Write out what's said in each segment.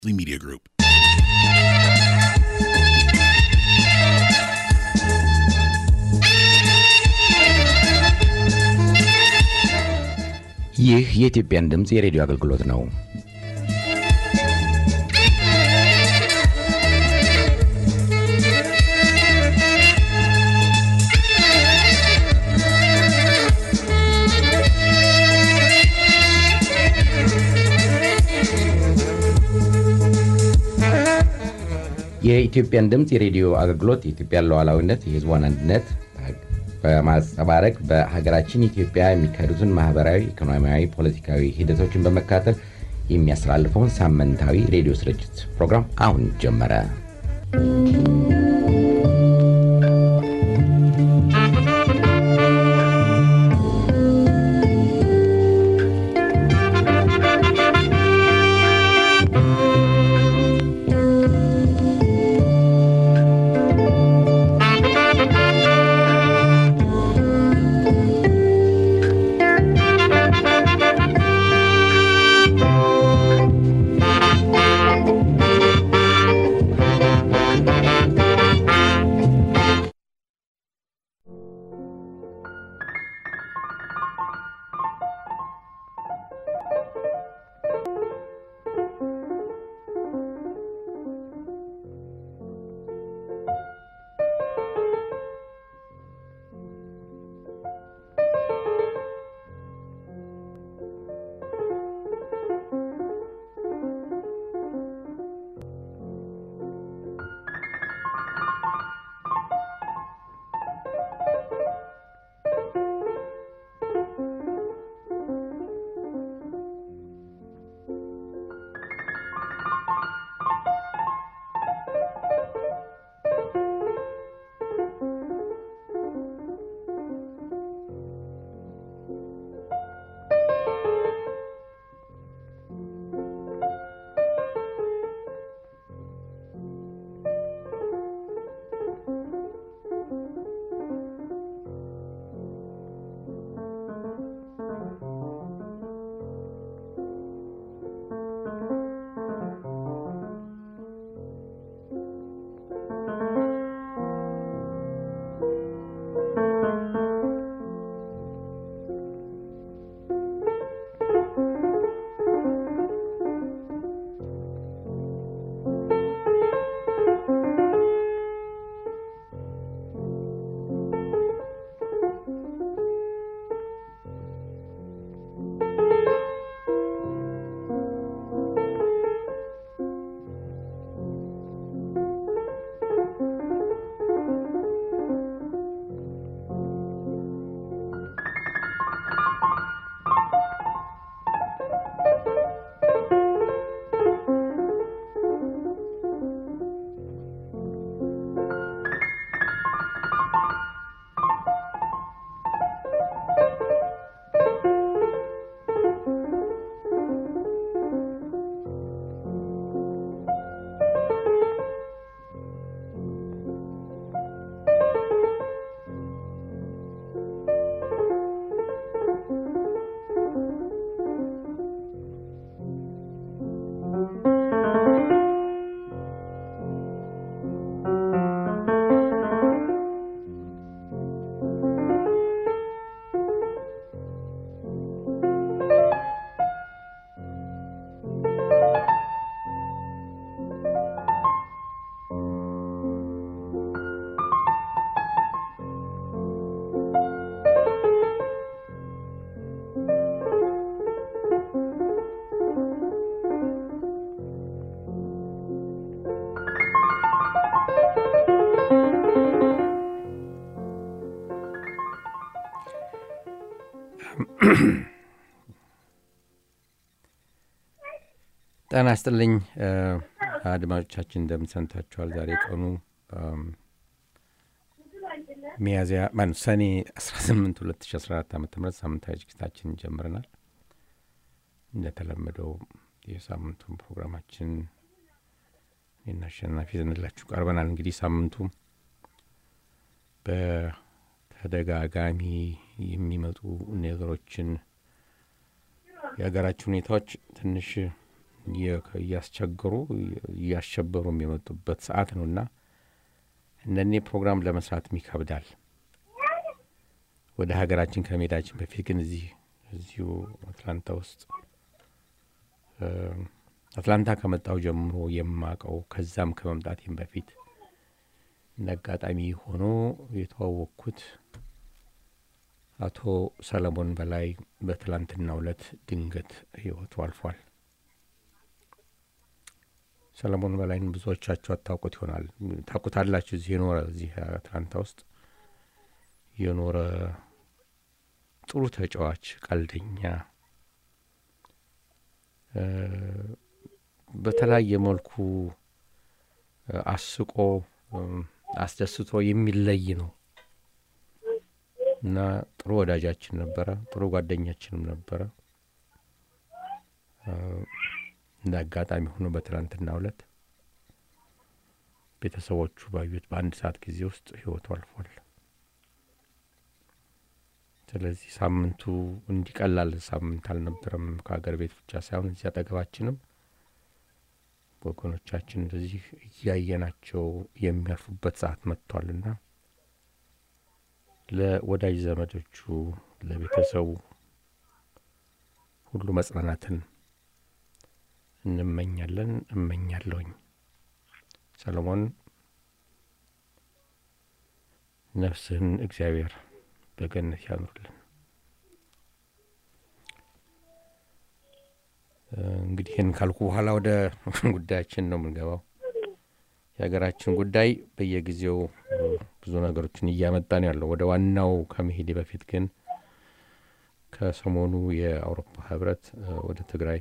Media Group. ይህ የኢትዮጵያን ድምፅ የሬዲዮ አገልግሎት ነው። የኢትዮጵያን ድምፅ የሬዲዮ አገልግሎት የኢትዮጵያን ሉዓላዊነት፣ የሕዝቧን አንድነት በማንጸባረቅ በሀገራችን ኢትዮጵያ የሚካሄዱትን ማህበራዊ፣ ኢኮኖሚያዊ፣ ፖለቲካዊ ሂደቶችን በመካተል የሚያስተላልፈውን ሳምንታዊ ሬዲዮ ስርጭት ፕሮግራም አሁን ጀመረ። ጤና ይስጥልኝ አድማጮቻችን፣ እንደምን ሰንታችኋል? ዛሬ ቀኑ ሚያዝያ ማነው ሰኔ 18 2014 ዓ ም ሳምንታዊ ዝግጅታችን ጀምረናል። እንደተለመደው የሳምንቱን ፕሮግራማችን እኔና አሸናፊ ይዘንላችሁ ቀርበናል። እንግዲህ ሳምንቱ በተደጋጋሚ የሚመጡ ነገሮችን የሀገራችን ሁኔታዎች ትንሽ እያስቸገሩ እያሸበሩም የመጡበት ሰዓት ነው እና እነኔ ፕሮግራም ለመስራትም ይከብዳል። ወደ ሀገራችን ከመሄዳችን በፊት ግን እዚህ እዚሁ አትላንታ ውስጥ አትላንታ ከመጣው ጀምሮ የማቀው ከዛም ከመምጣቴም በፊት እንደ አጋጣሚ ሆኖ የተዋወቅኩት አቶ ሰለሞን በላይ በትላንትናው ዕለት ድንገት ሕይወቱ አልፏል። ሰለሞን በላይን ብዙዎቻችሁ አታውቁት ይሆናል። ታውቁታላችሁ። እዚህ የኖረ እዚህ አትላንታ ውስጥ የኖረ ጥሩ ተጫዋች፣ ቀልደኛ፣ በተለያየ መልኩ አስቆ አስደስቶ የሚለይ ነው እና ጥሩ ወዳጃችን ነበረ። ጥሩ ጓደኛችንም ነበረ። እንደ አጋጣሚ ሆኖ በትናንትናው ዕለት ቤተሰቦቹ ባዩት በአንድ ሰዓት ጊዜ ውስጥ ሕይወቱ አልፏል። ስለዚህ ሳምንቱ እንዲቀላል ሳምንት አልነበረም። ከሀገር ቤት ብቻ ሳይሆን እዚህ አጠገባችንም ወገኖቻችን እንደዚህ እያየናቸው የሚያርፉበት ሰዓት መጥቷልና ለወዳጅ ዘመዶቹ፣ ለቤተሰቡ ሁሉ መጽናናትን እንመኛለን። እመኛለሁኝ። ሰለሞን ነፍስህን እግዚአብሔር በገነት ያኑርልን። እንግዲህ ይህን ካልኩ በኋላ ወደ ጉዳያችን ነው የምንገባው። የሀገራችን ጉዳይ በየጊዜው ብዙ ነገሮችን እያመጣ ነው ያለው። ወደ ዋናው ከመሄዴ በፊት ግን ከሰሞኑ የአውሮፓ ህብረት ወደ ትግራይ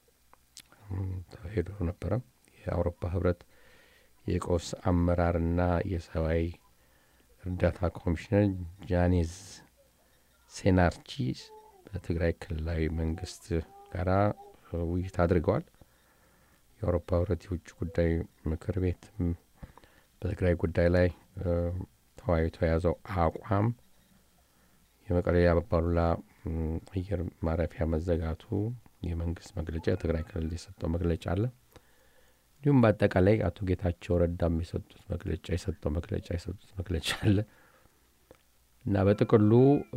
ሄዶ ነበረ። የአውሮፓ ህብረት የቀውስ አመራርና የሰብአዊ እርዳታ ኮሚሽነር ጃኔዝ ሴናርቺ በትግራይ ክልላዊ መንግስት ጋራ ውይይት አድርገዋል። የአውሮፓ ህብረት የውጭ ጉዳይ ምክር ቤት በትግራይ ጉዳይ ላይ ተወያይቶ የያዘው አቋም የመቀሌ አባሉላ አየር ማረፊያ መዘጋቱ የመንግስት መግለጫ፣ የትግራይ ክልል የሰጠው መግለጫ አለ። እንዲሁም በአጠቃላይ አቶ ጌታቸው ረዳም የሰጡት መግለጫ የሰጠው መግለጫ የሰጡት መግለጫ አለ እና በጥቅሉ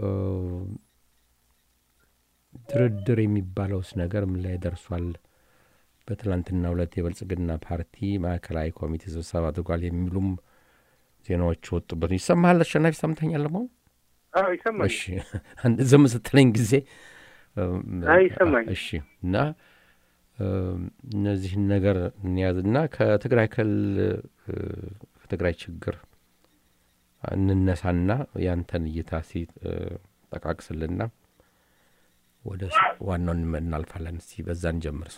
ድርድር የሚባለውስ ነገር ምን ላይ ደርሷል? በትላንትና ሁለት የብልጽግና ፓርቲ ማዕከላዊ ኮሚቴ ስብሰባ አድርጓል የሚሉም ዜናዎች ወጡበት። ይሰማሃል አሸናፊ? ሰምተኛል ለመሆኑ? ይሰማል። እሺ፣ ዝም ስትለኝ ጊዜ ይሰማኝ። እሺ። እና እነዚህን ነገር እንያዝና ከትግራይ ክልል ከትግራይ ችግር እንነሳና ያንተን እይታ ሲ ጠቃቅስልና ወደ ዋናውን እናልፋለን። እስቲ በዛን ጀምር።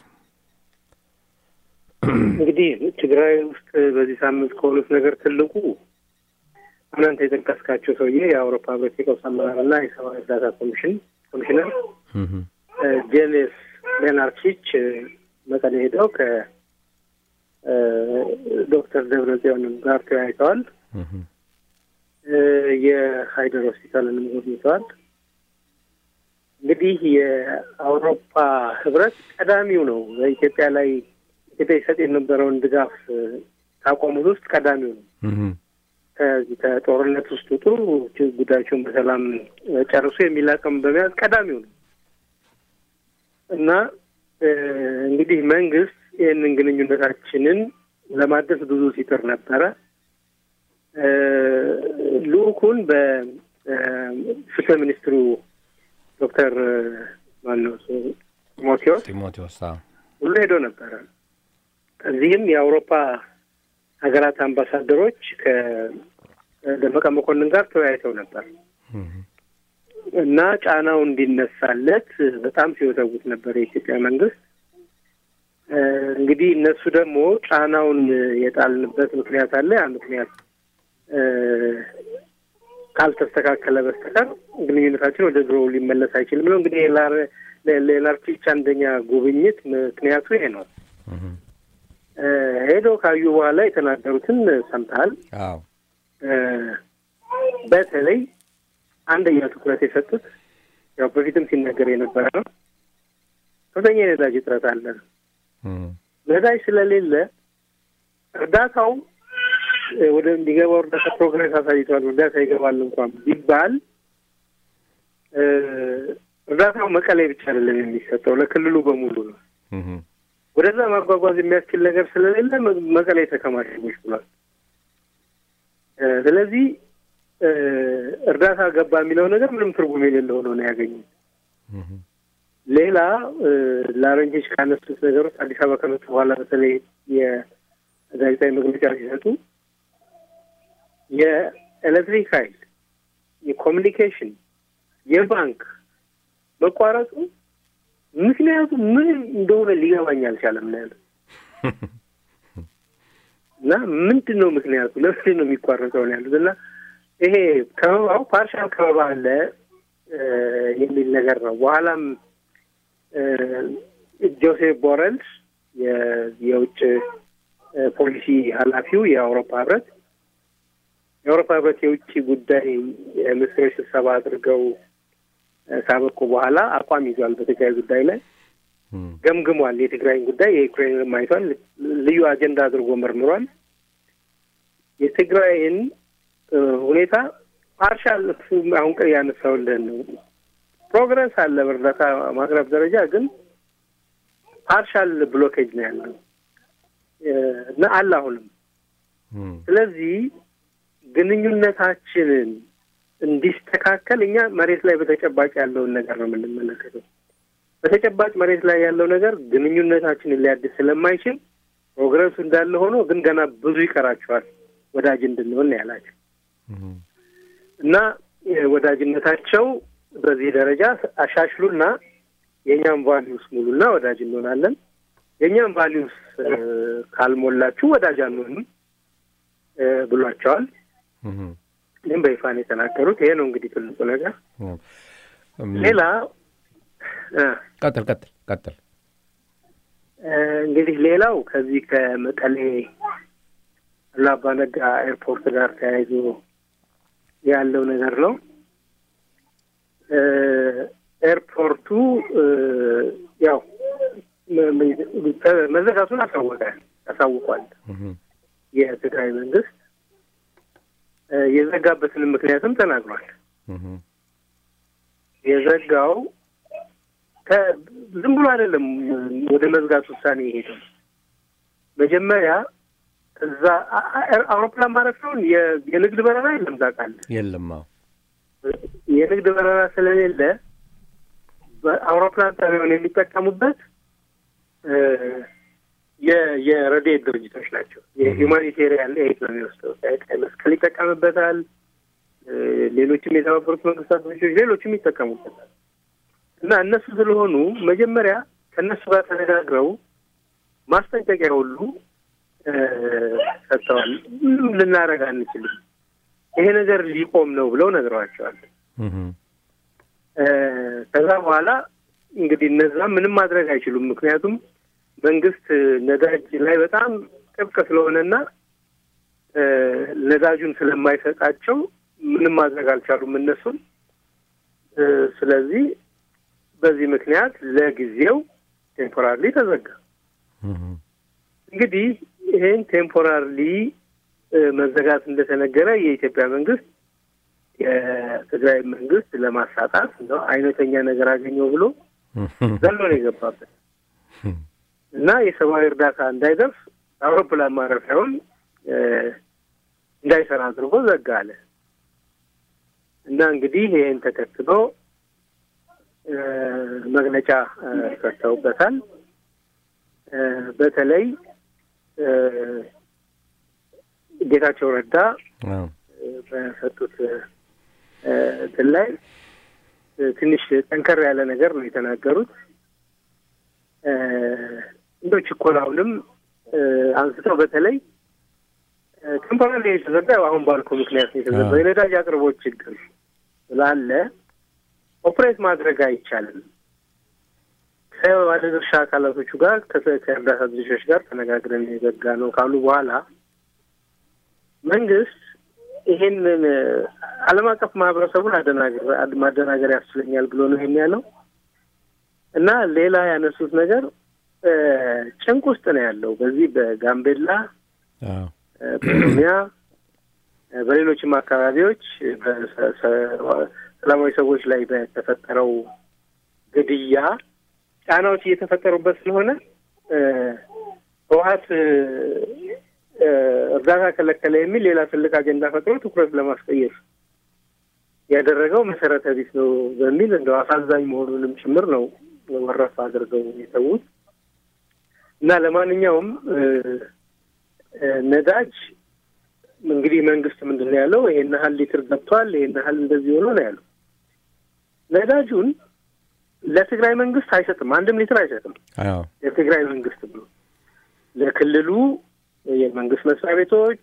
እንግዲህ ትግራይ ውስጥ በዚህ ሳምንት ከሆኑት ነገር ትልቁ እናንተ የጠቀስካቸው ሰውዬ የአውሮፓ ህብረት የቀውስ አመራርና የሰብአዊ እርዳታ ኮሚሽን ኮሚሽነር ጄኔስ ሌናርቺች መቀሌ ሄደው ከዶክተር ደብረ ጽዮንም ጋር ተወያይተዋል። የሀይደር ሆስፒታልንም ጎብኝተዋል። እንግዲህ የአውሮፓ ህብረት ቀዳሚው ነው በኢትዮጵያ ላይ ኢትዮጵያ ይሰጥ የነበረውን ድጋፍ ካቆሙት ውስጥ ቀዳሚው ነው። ከዚህ ከጦርነት ውስጥ ውጡ፣ ጉዳያቸውን በሰላም ጨርሱ የሚል አቋም በመያዝ ቀዳሚው ነው እና እንግዲህ መንግስት ይህንን ግንኙነታችንን ለማደስ ብዙ ሲጥር ነበረ። ልኡኩን በፍትህ ሚኒስትሩ ዶክተር ማነው ጢሞቴዎስ ጢሞቴዎስ ሁሉ ሄዶ ነበረ። እዚህም የአውሮፓ ሀገራት አምባሳደሮች ከደመቀ መኮንን ጋር ተወያይተው ነበር እና ጫናው እንዲነሳለት በጣም ሲወተውት ነበር የኢትዮጵያ መንግስት። እንግዲህ እነሱ ደግሞ ጫናውን የጣልንበት ምክንያት አለ። ያ ምክንያት ካልተስተካከለ በስተቀር ግንኙነታችን ወደ ድሮው ሊመለስ አይችልም ነው። እንግዲህ ሌላርቺች አንደኛ ጉብኝት ምክንያቱ ይሄ ነው። ሄደው ካዩ በኋላ የተናገሩትን ሰምተሃል። አዎ በተለይ አንደኛ ትኩረት የሰጡት ያው በፊትም ሲነገር የነበረ ነው። ከፍተኛ የነዳጅ እጥረት አለ። ነዳጅ ስለሌለ እርዳታው ወደ እንዲገባው እርዳታ ፕሮግሬስ አሳይቷል። እርዳታ ይገባል እንኳን ቢባል እርዳታው መቀሌ ብቻ አይደለም የሚሰጠው ለክልሉ በሙሉ ነው። ወደዛ ማጓጓዝ የሚያስችል ነገር ስለሌለ መቀሌ ተከማችቦች ብሏል። ስለዚህ እርዳታ ገባ የሚለው ነገር ምንም ትርጉም የሌለው ሆኖ ነው ያገኙት። ሌላ ለአረንጆች ካነሱት ነገሮች አዲስ አበባ ከመጡ በኋላ በተለይ የጋዜጣዊ መግለጫ ሲሰጡ የኤሌክትሪክ ኃይል፣ የኮሚኒኬሽን፣ የባንክ መቋረጡ ምክንያቱ ምን እንደሆነ ሊገባኝ አልቻለም ነው ያለ እና ምንድን ነው ምክንያቱ ለምንድን ነው የሚቋረጠው ነው ያሉት እና ይሄ ከበባው ፓርሻል ከበባ አለ የሚል ነገር ነው። በኋላም ጆሴፍ ቦረል የውጭ ፖሊሲ ኃላፊው የአውሮፓ ህብረት የአውሮፓ ህብረት የውጭ ጉዳይ ሚኒስትሮች ስብሰባ አድርገው ካበቁ በኋላ አቋም ይዟል። በትግራይ ጉዳይ ላይ ገምግሟል። የትግራይን ጉዳይ የዩክሬንን አይቷል። ልዩ አጀንዳ አድርጎ መርምሯል። የትግራይን ሁኔታ ፓርሻል አሁን ቀ ያነሳውልህን ነው። ፕሮግረስ አለ በእርዳታ ማቅረብ ደረጃ ግን ፓርሻል ብሎኬጅ ነው ያለው እና አለ አሁንም። ስለዚህ ግንኙነታችንን እንዲስተካከል እኛ መሬት ላይ በተጨባጭ ያለውን ነገር ነው የምንመለከተው። በተጨባጭ መሬት ላይ ያለው ነገር ግንኙነታችንን ሊያድስ ስለማይችል ፕሮግረሱ እንዳለ ሆኖ ግን ገና ብዙ ይቀራቸዋል ወዳጅ እንድንሆን ያላቸው እና ወዳጅነታቸው በዚህ ደረጃ አሻሽሉና የእኛም ቫሊዩስ ሙሉና ወዳጅ እንሆናለን። የእኛም ቫሊዩስ ካልሞላችሁ ወዳጅ አንሆንም ብሏቸዋል። ይህም በይፋን የተናገሩት ይሄ ነው እንግዲህ ትልቁ ነገር። ሌላ ቀጥል ቀጥል ቀጥል። እንግዲህ ሌላው ከዚህ ከመቀሌ አሉላ አባ ኤርፖርት ጋር ተያይዞ ያለው ነገር ነው። ኤርፖርቱ ያው መዘጋቱን አሳወቀ አሳውቋል የትግራይ መንግስት የዘጋበትንም ምክንያትም ተናግሯል። የዘጋው ዝም ብሎ አይደለም ወደ መዝጋት ውሳኔ የሄደው። መጀመሪያ እዛ አውሮፕላን ማረፊያውን የንግድ በረራ የለም ታውቃለህ? የለም። የንግድ በረራ ስለሌለ በአውሮፕላን ጣቢያውን የሚጠቀሙበት የረድኤት ድርጅቶች ናቸው። የሁማኒቴሪያን ኤድ ነው የሚወስደው። ቀይ መስቀል ይጠቀምበታል። ሌሎችም የተባበሩት መንግስታት ድርጅቶች ሌሎችም ይጠቀሙበታል። እና እነሱ ስለሆኑ መጀመሪያ ከእነሱ ጋር ተነጋግረው ማስጠንቀቂያ ሁሉ ሰጥተዋል። ምንም ልናደርግ አንችልም፣ ይሄ ነገር ሊቆም ነው ብለው ነግረዋቸዋል። ከዛ በኋላ እንግዲህ እነዛ ምንም ማድረግ አይችሉም። ምክንያቱም መንግስት ነዳጅ ላይ በጣም ጥብቅ ስለሆነና ነዳጁን ስለማይሰጣቸው ምንም ማድረግ አልቻሉም እነሱን። ስለዚህ በዚህ ምክንያት ለጊዜው ቴምፖራሪ ተዘጋ። እንግዲህ ይህን ቴምፖራሪ መዘጋት እንደተነገረ የኢትዮጵያ መንግስት የትግራይ መንግስት ለማሳጣት ነው አይነተኛ ነገር አገኘው ብሎ ዘሎ ነው የገባበት እና የሰብአዊ እርዳታ እንዳይደርስ አውሮፕላን ማረፊያውን እንዳይሰራ አድርጎ ዘጋ አለ እና እንግዲህ ይህን ተከትሎ መግለጫ ሰጥተውበታል። በተለይ ጌታቸው ረዳ በሰጡት እንትን ላይ ትንሽ ጠንከር ያለ ነገር ነው የተናገሩት። እንደ ችኮላውንም አንስተው በተለይ ቴምፖራሪ የተዘጋ አሁን ባልኩ ምክንያት ነው የተዘጋው የነዳጅ አቅርቦት ችግር ስላለ ኦፕሬት ማድረግ አይቻልም። ከባለድርሻ አካላቶቹ ጋር ከእርዳታ ድርሻዎች ጋር ተነጋግረን የዘጋ ነው ካሉ በኋላ መንግስት ይሄንን ዓለም አቀፍ ማህበረሰቡን ማደናገር ያስችለኛል ብሎ ነው ይሄን ያለው እና ሌላ ያነሱት ነገር ጭንቅ ውስጥ ነው ያለው። በዚህ በጋምቤላ፣ በኦሮሚያ፣ በሌሎችም አካባቢዎች ሰላማዊ ሰዎች ላይ በተፈጠረው ግድያ ጫናዎች እየተፈጠሩበት ስለሆነ ህወሀት እርዳታ ከለከለ የሚል ሌላ ትልቅ አጀንዳ ፈጥሮ ትኩረት ለማስቀየር ያደረገው መሰረተ ቢስ ነው በሚል እንደው አሳዛኝ መሆኑንም ጭምር ነው ወረፍ አድርገው የተዉት እና ለማንኛውም ነዳጅ እንግዲህ መንግስት ምንድን ነው ያለው? ይሄን ያህል ሊትር ገብቷል፣ ይሄን ያህል እንደዚህ ሆኖ ነው ያለው። ነዳጁን ለትግራይ መንግስት አይሰጥም፣ አንድም ሊትር አይሰጥም። ለትግራይ መንግስት ብሎ ለክልሉ የመንግስት መስሪያ ቤቶች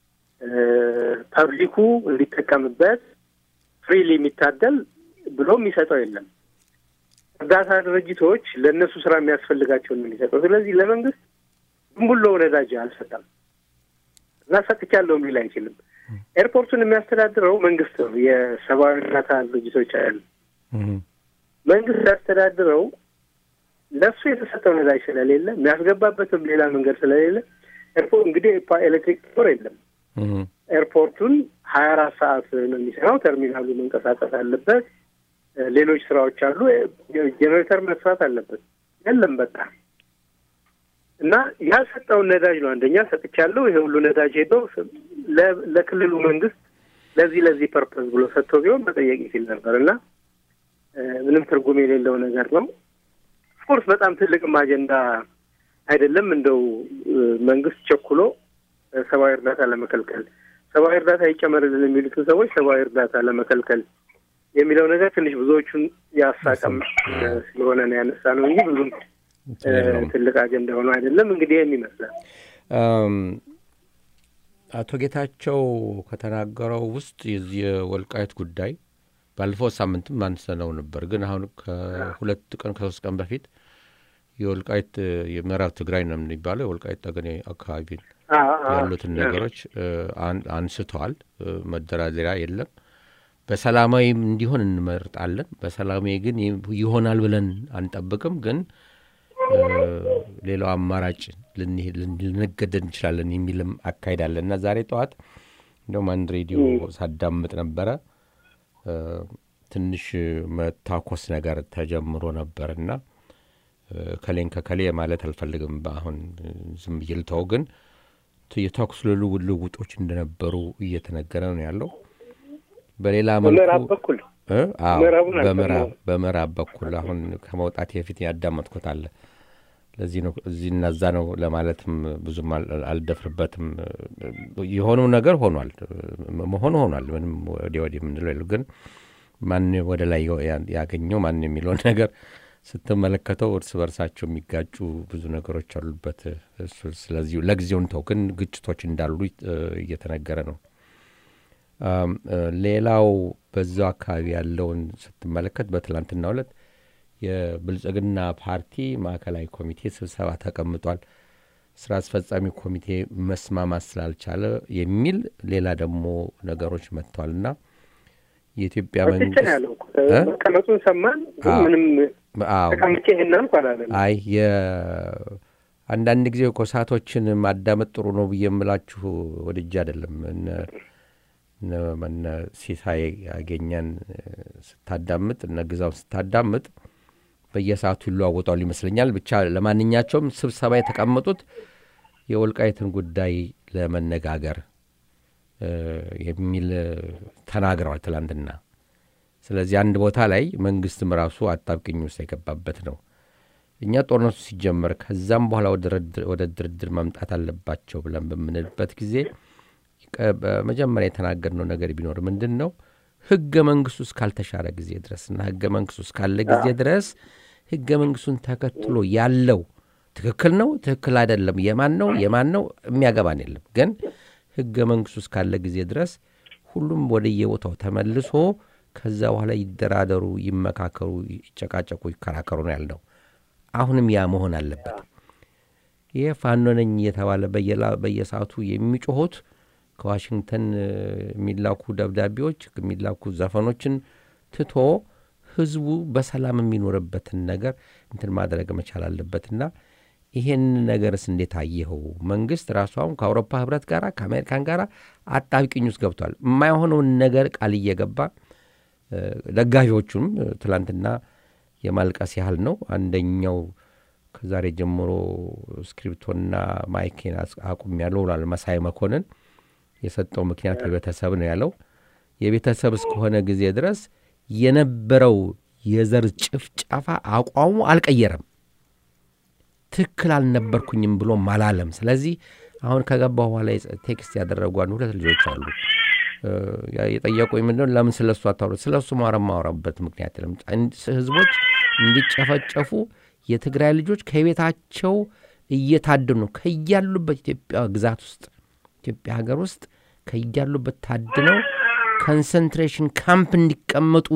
ፐብሊኩ እንዲጠቀምበት ፍሪሊ የሚታደል ብሎ የሚሰጠው የለም። እርዳታ ድርጅቶች ለእነሱ ስራ የሚያስፈልጋቸውን ነው የሚሰጠው። ስለዚህ ለመንግስት ዝም ብሎ ነዳጅ አልሰጠም እና ሰጥቻለሁ ሊል አይችልም። ኤርፖርቱን የሚያስተዳድረው መንግስት ነው። የሰብአዊ እርዳታ ድርጅቶች አያሉ መንግስት ያስተዳድረው ለእሱ የተሰጠው ነዳጅ ስለሌለ የሚያስገባበትም ሌላ መንገድ ስለሌለ ኤርፖርት እንግዲህ ኤሌክትሪክ ጦር የለም። ኤርፖርቱን ሀያ አራት ሰዓት ነው የሚሰራው። ተርሚናሉ መንቀሳቀስ አለበት። ሌሎች ስራዎች አሉ። ጄኔሬተር መስራት አለበት። የለም በቃ እና ያልሰጠውን ነዳጅ ነው አንደኛ ሰጥቻለሁ፣ ይሄ ሁሉ ነዳጅ ሄዶ ለክልሉ መንግስት ለዚህ ለዚህ ፐርፐዝ ብሎ ሰጥቶ ቢሆን መጠየቅ ይችል ነበር እና ምንም ትርጉም የሌለው ነገር ነው። ኦፍኮርስ በጣም ትልቅም አጀንዳ አይደለም። እንደው መንግስት ቸኩሎ ሰብአዊ እርዳታ ለመከልከል ሰብአዊ እርዳታ ይጨመርልን የሚሉትን ሰዎች ሰብአዊ እርዳታ ለመከልከል የሚለው ነገር ትንሽ ብዙዎቹን ያሳቀም ስለሆነ ነው ያነሳ ነው እንጂ ብዙም ትልቅ አጀንዳ ሆኖ አይደለም። እንግዲህ ይህን ይመስላል። አቶ ጌታቸው ከተናገረው ውስጥ የዚህ የወልቃየት ጉዳይ ባለፈው ሳምንትም አንስተነው ነበር፣ ግን አሁን ከሁለት ቀን ከሶስት ቀን በፊት የወልቃይት የምዕራብ ትግራይ ነው የሚባለው የወልቃይት ጠገኔ አካባቢ ያሉትን ነገሮች አንስተዋል። መደራደሪያ የለም። በሰላማዊ እንዲሆን እንመርጣለን። በሰላማዊ ግን ይሆናል ብለን አንጠብቅም። ግን ሌላው አማራጭ ልንገደድ እንችላለን የሚልም አካሄድ አለ እና ዛሬ ጠዋት እንደውም አንድ ሬዲዮ ሳዳምጥ ነበረ ትንሽ መታኮስ ነገር ተጀምሮ ነበር እና ከሌን ከከሌ ማለት አልፈልግም። አሁን ዝም ብዬ ልተው። ግን የተኩስ ልውውጦች እንደነበሩ እየተነገረ ነው ያለው። በሌላ መልኩ በምዕራብ በኩል አሁን ከመውጣት የፊት ያዳመጥኩት አለ። ለዚህ ነው እዚህ እና እዛ ነው ለማለትም ብዙም አልደፍርበትም። የሆነው ነገር ሆኗል፣ መሆኑ ሆኗል። ምንም ወዲህ ወዲህ የምንለው የለው። ግን ማን ወደ ላይ ያገኘው ማን የሚለውን ነገር ስትመለከተው እርስ በርሳቸው የሚጋጩ ብዙ ነገሮች አሉበት። ስለዚህ ለጊዜውን ተው፣ ግን ግጭቶች እንዳሉ እየተነገረ ነው። ሌላው በዛው አካባቢ ያለውን ስትመለከት በትላንትናው ዕለት የብልጽግና ፓርቲ ማዕከላዊ ኮሚቴ ስብሰባ ተቀምጧል። ስራ አስፈጻሚ ኮሚቴ መስማማት ስላልቻለ የሚል ሌላ ደግሞ ነገሮች መጥተዋል እና የኢትዮጵያ መንግስት መቀመጡን ሰማን። ምንም ተቀምጬ ይህናል አላለም። አይ አንዳንድ ጊዜ ኮሳቶችን ማዳመጥ ጥሩ ነው ብዬ የምላችሁ ወድጄ አይደለም። እነ ሲሳይ ያገኛን ስታዳምጥ እነ ግዛውን ስታዳምጥ በየሰዓቱ ይለዋወጣሉ ይመስለኛል። ብቻ ለማንኛቸውም ስብሰባ የተቀመጡት የወልቃይትን ጉዳይ ለመነጋገር የሚል ተናግረዋል ትላንትና። ስለዚህ አንድ ቦታ ላይ መንግስትም ራሱ አጣብቅኝ ውስጥ የገባበት ነው። እኛ ጦርነቱ ሲጀመር ከዛም በኋላ ወደ ድርድር መምጣት አለባቸው ብለን በምንልበት ጊዜ በመጀመሪያ የተናገርነው ነገር ቢኖር ምንድን ነው ህገ መንግስቱ እስካልተሻረ ጊዜ ድረስ እና ህገ መንግስቱ እስካለ ጊዜ ድረስ ህገ መንግስቱን ተከትሎ ያለው ትክክል ነው ትክክል አይደለም፣ የማን ነው የማን ነው የሚያገባን የለም። ግን ህገ መንግስቱ እስካለ ጊዜ ድረስ ሁሉም ወደየቦታው ተመልሶ ከዛ በኋላ ይደራደሩ፣ ይመካከሩ፣ ይጨቃጨቁ፣ ይከራከሩ ነው ያልነው። አሁንም ያ መሆን አለበት። ይህ ፋኖ ነኝ እየተባለ በየሰዓቱ የሚጮሁት ከዋሽንግተን የሚላኩ ደብዳቤዎች የሚላኩ ዘፈኖችን ትቶ ህዝቡ በሰላም የሚኖርበትን ነገር እንትን ማድረግ መቻል አለበትና ይሄን ነገርስ እንዴት አየኸው? መንግስት ራሱ አሁን ከአውሮፓ ህብረት ጋር ከአሜሪካን ጋር አጣብቂኝ ውስጥ ገብቷል። የማይሆነውን ነገር ቃል እየገባ ደጋፊዎቹም ትላንትና የማልቀስ ያህል ነው። አንደኛው ከዛሬ ጀምሮ ስክሪፕቶና ማይኬን አቁም ያለው ብሏል መሳይ መኮንን። የሰጠው ምክንያት የቤተሰብ ነው ያለው። የቤተሰብ እስከሆነ ጊዜ ድረስ የነበረው የዘር ጭፍጨፋ አቋሙ አልቀየረም። ትክክል አልነበርኩኝም ብሎም አላለም። ስለዚህ አሁን ከገባሁ በኋላ ቴክስት ያደረጉ አንድ ሁለት ልጆች አሉ የጠየቁኝ ምንድነው ለምን ስለ እሱ አታወሩ? ስለ እሱ ማረ ማወራበት ምክንያት የለም። ህዝቦች እንዲጨፈጨፉ የትግራይ ልጆች ከቤታቸው እየታደኑ ነው። ከያሉበት ኢትዮጵያ ግዛት ውስጥ ኢትዮጵያ ሀገር ውስጥ ከያሉበት ታድነው ኮንሰንትሬሽን ካምፕ እንዲቀመጡ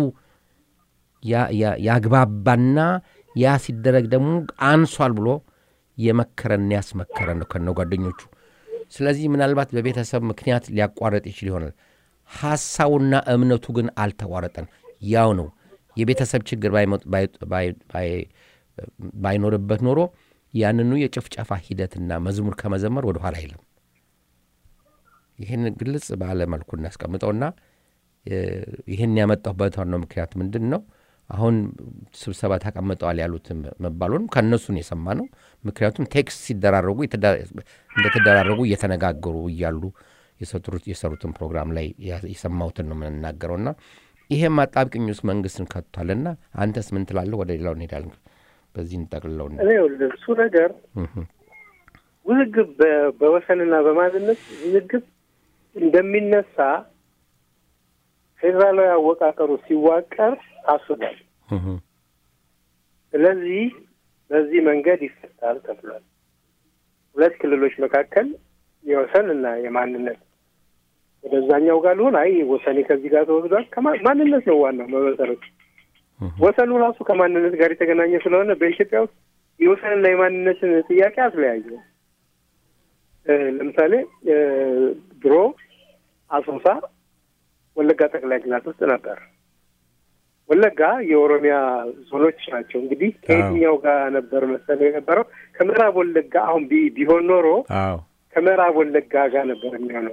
ያግባባና ያ ሲደረግ ደግሞ አንሷል ብሎ የመከረን ያስመከረን ነው ከነ ጓደኞቹ። ስለዚህ ምናልባት በቤተሰብ ምክንያት ሊያቋረጥ ይችል ይሆናል። ሐሳቡና እምነቱ ግን አልተቋረጠን፣ ያው ነው። የቤተሰብ ችግር ባይኖርበት ኖሮ ያንኑ የጭፍጨፋ ሂደትና መዝሙር ከመዘመር ወደ ኋላ አይለም። ይህን ግልጽ ባለ መልኩ እናስቀምጠውና ይህን ያመጣሁበት ዋናው ምክንያት ምንድን ነው? አሁን ስብሰባ ተቀምጠዋል ያሉት መባሉንም ከእነሱን የሰማ ነው። ምክንያቱም ቴክስት ሲደራረጉ እንደተደራረጉ እየተነጋገሩ እያሉ የሰሩትን ፕሮግራም ላይ የሰማሁትን ነው የምንናገረውና ይሄም አጣብቅኝ ውስጥ መንግስትን ከቷልና አንተስ ምን ትላለህ? ወደ ሌላው እንሄዳለን። በዚህ እንጠቅልለው። እሱ ነገር ውዝግብ በወሰንና በማንነት ውዝግብ እንደሚነሳ ፌዴራላዊ አወቃቀሩ ሲዋቀር ታስቧል። ስለዚህ በዚህ መንገድ ይፈታል ተብሏል። ሁለት ክልሎች መካከል የወሰን እና የማንነት ወደዛኛው ጋር ልሆን አይ ወሰኔ ከዚህ ጋር ተወስዷል። ማንነት ነው ዋናው መመሰረቱ። ወሰኑ ራሱ ከማንነት ጋር የተገናኘ ስለሆነ በኢትዮጵያ ውስጥ የወሰንና የማንነትን ጥያቄ አትለያየ። ለምሳሌ ድሮ አሶሳ ወለጋ ጠቅላይ ግዛት ውስጥ ነበር። ወለጋ የኦሮሚያ ዞኖች ናቸው። እንግዲህ ከየትኛው ጋር ነበር መሰለ የነበረው? ከምዕራብ ወለጋ አሁን ቢሆን ኖሮ ከምዕራብ ወለጋ ጋር ነበር የሚሆነው።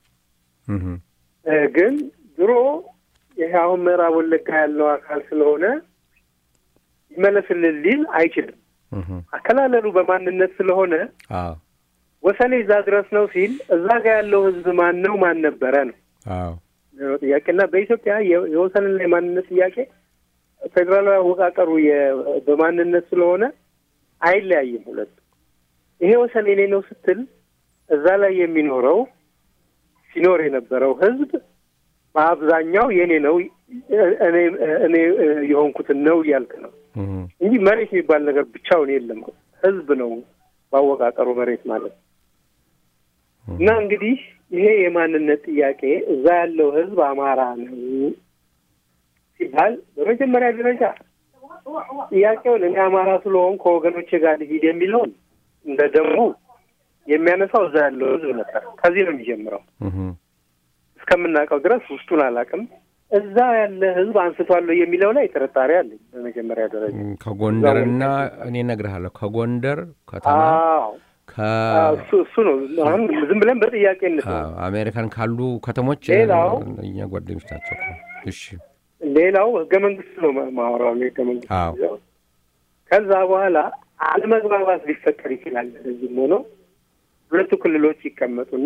ግን ድሮ ይህ አሁን ምዕራብ ወለጋ ያለው አካል ስለሆነ ይመለስልን ሊል አይችልም። አከላለሉ በማንነት ስለሆነ ወሰኔ እዛ ድረስ ነው ሲል እዛ ጋር ያለው ህዝብ ማን ነው ማን ነበረ ነው ጥያቄና በኢትዮጵያ የወሰንና የማንነት ጥያቄ ፌዴራላዊ አወቃቀሩ በማንነት ስለሆነ አይለያይም። ሁለቱ ይሄ ወሰን የኔ ነው ስትል እዛ ላይ የሚኖረው ሲኖር የነበረው ህዝብ በአብዛኛው የኔ ነው እኔ የሆንኩትን ነው እያልክ ነው እንጂ መሬት የሚባል ነገር ብቻውን የለም። ህዝብ ነው ባወቃቀሩ መሬት ማለት ነው። እና እንግዲህ ይሄ የማንነት ጥያቄ እዛ ያለው ህዝብ አማራ ነው ሲባል በመጀመሪያ ደረጃ ጥያቄውን እኔ አማራ ስለሆን ከወገኖቼ ጋር ልሂድ የሚለውን እንደ ደሙ የሚያነሳው እዛ ያለው ህዝብ ነበር። ከዚህ ነው የሚጀምረው። እስከምናውቀው ድረስ ውስጡን አላውቅም። እዛ ያለ ህዝብ አንስቷለሁ የሚለው ላይ ጥርጣሬ አለኝ። በመጀመሪያ ደረጃ ከጎንደርና እኔ እነግርሃለሁ ከጎንደር ከተማ እሱ ነው። አሁን ዝም ብለን በጥያቄ እንስ አሜሪካን ካሉ ከተሞች ሌላው እኛ ጓደኞች ናቸው። እሺ ሌላው ህገ መንግስት ነው ማወራው ህገ መንግስት። ከዛ በኋላ አለመግባባት ሊፈጠር ይችላል። እዚህም ሆኖ ሁለቱ ክልሎች ይቀመጡና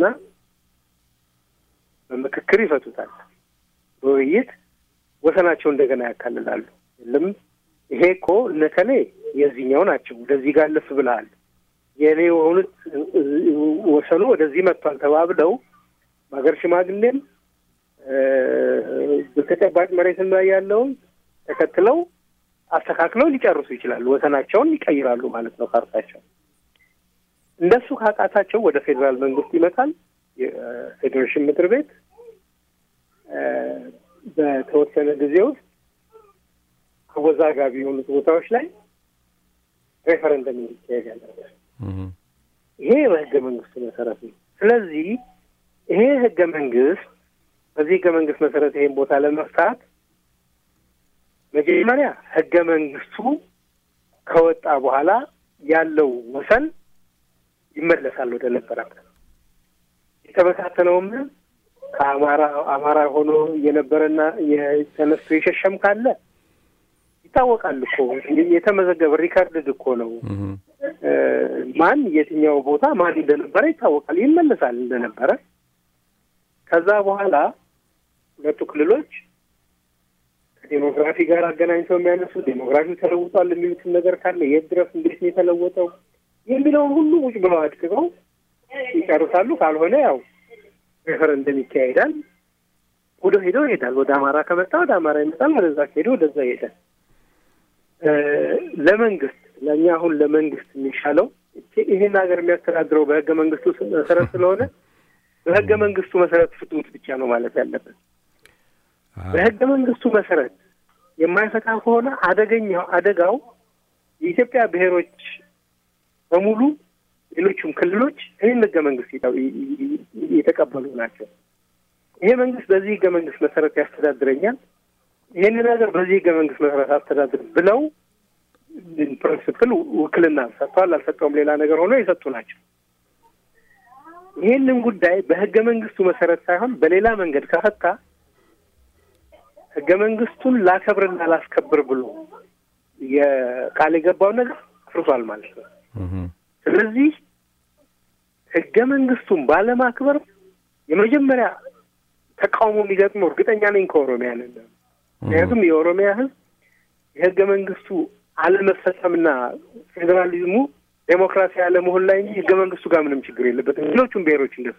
በምክክር ይፈቱታል። በውይይት ወሰናቸው እንደገና ያካልላሉ። የለም ይሄ እኮ እነከሌ የዚህኛው ናቸው፣ ወደዚህ ጋር ልፍ ብለሃል፣ የእኔ የሆኑት ወሰኑ ወደዚህ መጥቷል ተባብለው በሀገር ሽማግሌም በተጨባጭ መሬትም ላይ ያለውን ተከትለው አስተካክለው ሊጨርሱ ይችላሉ። ወሰናቸውን ይቀይራሉ ማለት ነው ካርታቸው። እንደሱ ካቃታቸው ወደ ፌዴራል መንግስት ይመጣል። የፌዴሬሽን ምክር ቤት በተወሰነ ጊዜ ውስጥ አወዛጋቢ የሆኑት ቦታዎች ላይ ሬፈረንደም እንዲካሄድ ያደርጋል። ይሄ በህገ መንግስቱ መሰረት ነው። ስለዚህ ይሄ ህገ መንግስት በዚህ ህገ መንግስት መሰረት ይሄን ቦታ ለመፍታት መጀመሪያ ህገ መንግስቱ ከወጣ በኋላ ያለው ወሰን ይመለሳል ወደ ነበረበት። የተበታተነውም ከአማራ አማራ ሆኖ የነበረና የተነስቶ የሸሸም ካለ ይታወቃል እኮ የተመዘገበ ሪካርድድ እኮ ነው። ማን የትኛው ቦታ ማን እንደነበረ ይታወቃል። ይመለሳል እንደነበረ። ከዛ በኋላ ሁለቱ ክልሎች ከዴሞግራፊ ጋር አገናኝተው የሚያነሱ ዴሞግራፊው ተለውጧል የሚሉትን ነገር ካለ የት ድረስ እንዴት ነው የተለወጠው የሚለውን ሁሉ ውጭ ብለው አድቅቀው ይጨርሳሉ። ካልሆነ ያው ሬፈረንደም ይካሄዳል። ወደ ሄዶ ይሄዳል። ወደ አማራ ከመጣ ወደ አማራ ይመጣል። ወደዛ ከሄዶ ወደዛ ይሄዳል። ለመንግስት ለእኛ አሁን ለመንግስት የሚሻለው ይሄን ሀገር የሚያስተዳድረው በህገ መንግስቱ መሰረት ስለሆነ በህገ መንግስቱ መሰረት ፍቱት ብቻ ነው ማለት ያለበት። በህገ መንግስቱ መሰረት የማይፈታ ከሆነ አደገኛው አደጋው የኢትዮጵያ ብሔሮች በሙሉ ሌሎቹም ክልሎች ይህን ህገ መንግስት የተቀበሉ ናቸው። ይሄ መንግስት በዚህ ህገ መንግስት መሰረት ያስተዳድረኛል፣ ይህን ነገር በዚህ ህገ መንግስት መሰረት አስተዳድር ብለው ፕሪንስፕል ውክልና ሰጥተዋል አልሰጠውም ሌላ ነገር ሆኖ የሰጡ ናቸው። ይህንን ጉዳይ በህገ መንግስቱ መሰረት ሳይሆን በሌላ መንገድ ከፈታ ህገ መንግስቱን ላከብርና ላስከብር ብሎ የቃል የገባውን ነገር አፍርሷል ማለት ነው። ስለዚህ ህገ መንግስቱን ባለማክበር የመጀመሪያ ተቃውሞ የሚገጥመው እርግጠኛ ነኝ ከኦሮሚያ ነን። ምክንያቱም የኦሮሚያ ህዝብ የህገ መንግስቱ አለመፈጸምና ፌዴራሊዝሙ ዴሞክራሲ አለመሆን ላይ እንጂ ህገ መንግስቱ ጋር ምንም ችግር የለበትም። ሌሎቹም ብሔሮች እንደሱ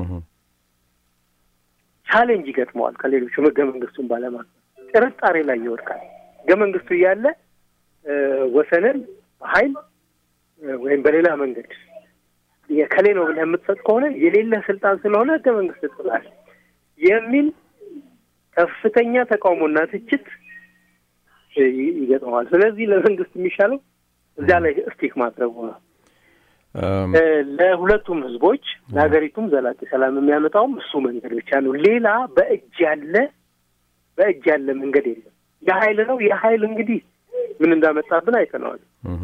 ቻሌንጅ ይገጥመዋል ከሌሎቹም ህገ መንግስቱን ባለማክበር ጥርጣሬ ላይ ይወድቃል። ህገ መንግስቱ እያለ ወሰንን በኃይል ወይም በሌላ መንገድ የከሌ ነው ብለህ የምትሰጥ ከሆነ የሌለ ስልጣን ስለሆነ ህገ መንግስት ጥላል የሚል ከፍተኛ ተቃውሞና ትችት ይገጥመዋል። ስለዚህ ለመንግስት የሚሻለው እዚያ ላይ ስቲክ ማድረጉ ነው። ለሁለቱም ህዝቦች ለሀገሪቱም ዘላቂ ሰላም የሚያመጣውም እሱ መንገድ ብቻ ነው። ሌላ በእጅ ያለ በእጅ ያለ መንገድ የለም። የሀይል ነው። የሀይል እንግዲህ ምን እንዳመጣብን አይተነዋል።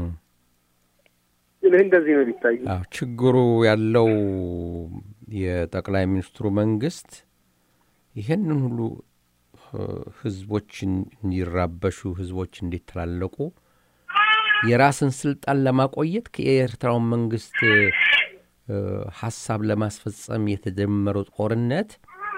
ይህ እንደዚህ ነው የሚታዩ። ችግሩ ያለው የጠቅላይ ሚኒስትሩ መንግስት ይህንን ሁሉ ህዝቦች እንዲራበሹ ህዝቦች እንዲተላለቁ የራስን ስልጣን ለማቆየት የኤርትራውን መንግስት ሀሳብ ለማስፈጸም የተጀመረው ጦርነት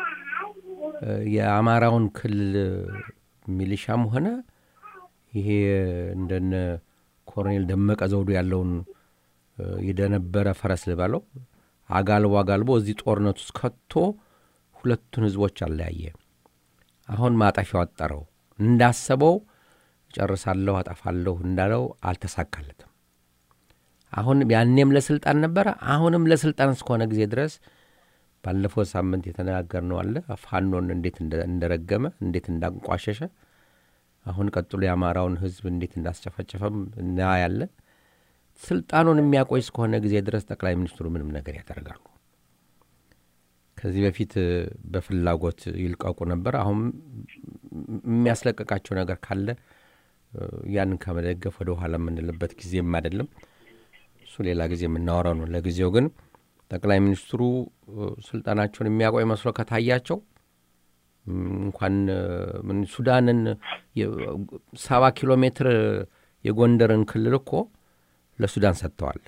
የአማራውን ክልል ሚሊሻም ሆነ ይሄ እንደነ ኮሎኔል ደመቀ ዘውዱ ያለውን የደነበረ ፈረስ ልበለው አጋልቦ አጋልቦ እዚህ ጦርነት ውስጥ ከቶ ሁለቱን ህዝቦች አለያየ። አሁን ማጠፊያው አጠረው። እንዳሰበው ጨርሳለሁ፣ አጠፋለሁ እንዳለው አልተሳካለትም። አሁን ያኔም ለስልጣን ነበረ፣ አሁንም ለስልጣን እስከሆነ ጊዜ ድረስ ባለፈው ሳምንት የተነጋገርነው አለ ፋኖን እንዴት እንደረገመ እንዴት እንዳንቋሸሸ፣ አሁን ቀጥሎ የአማራውን ህዝብ እንዴት እንዳስጨፈጨፈም እናያለን። ስልጣኑን የሚያቆይ እስከሆነ ጊዜ ድረስ ጠቅላይ ሚኒስትሩ ምንም ነገር ያደርጋሉ። ከዚህ በፊት በፍላጎት ይልቀቁ ነበር። አሁን የሚያስለቀቃቸው ነገር ካለ ያንን ከመደገፍ ወደ ኋላ የምንልበት ጊዜም አይደለም። እሱ ሌላ ጊዜ የምናወራው ነው። ለጊዜው ግን ጠቅላይ ሚኒስትሩ ስልጣናቸውን የሚያቆይ መስሎ ከታያቸው እንኳን ሱዳንን ሰባ ኪሎ ሜትር የጎንደርን ክልል እኮ ለሱዳን ሰጥተዋል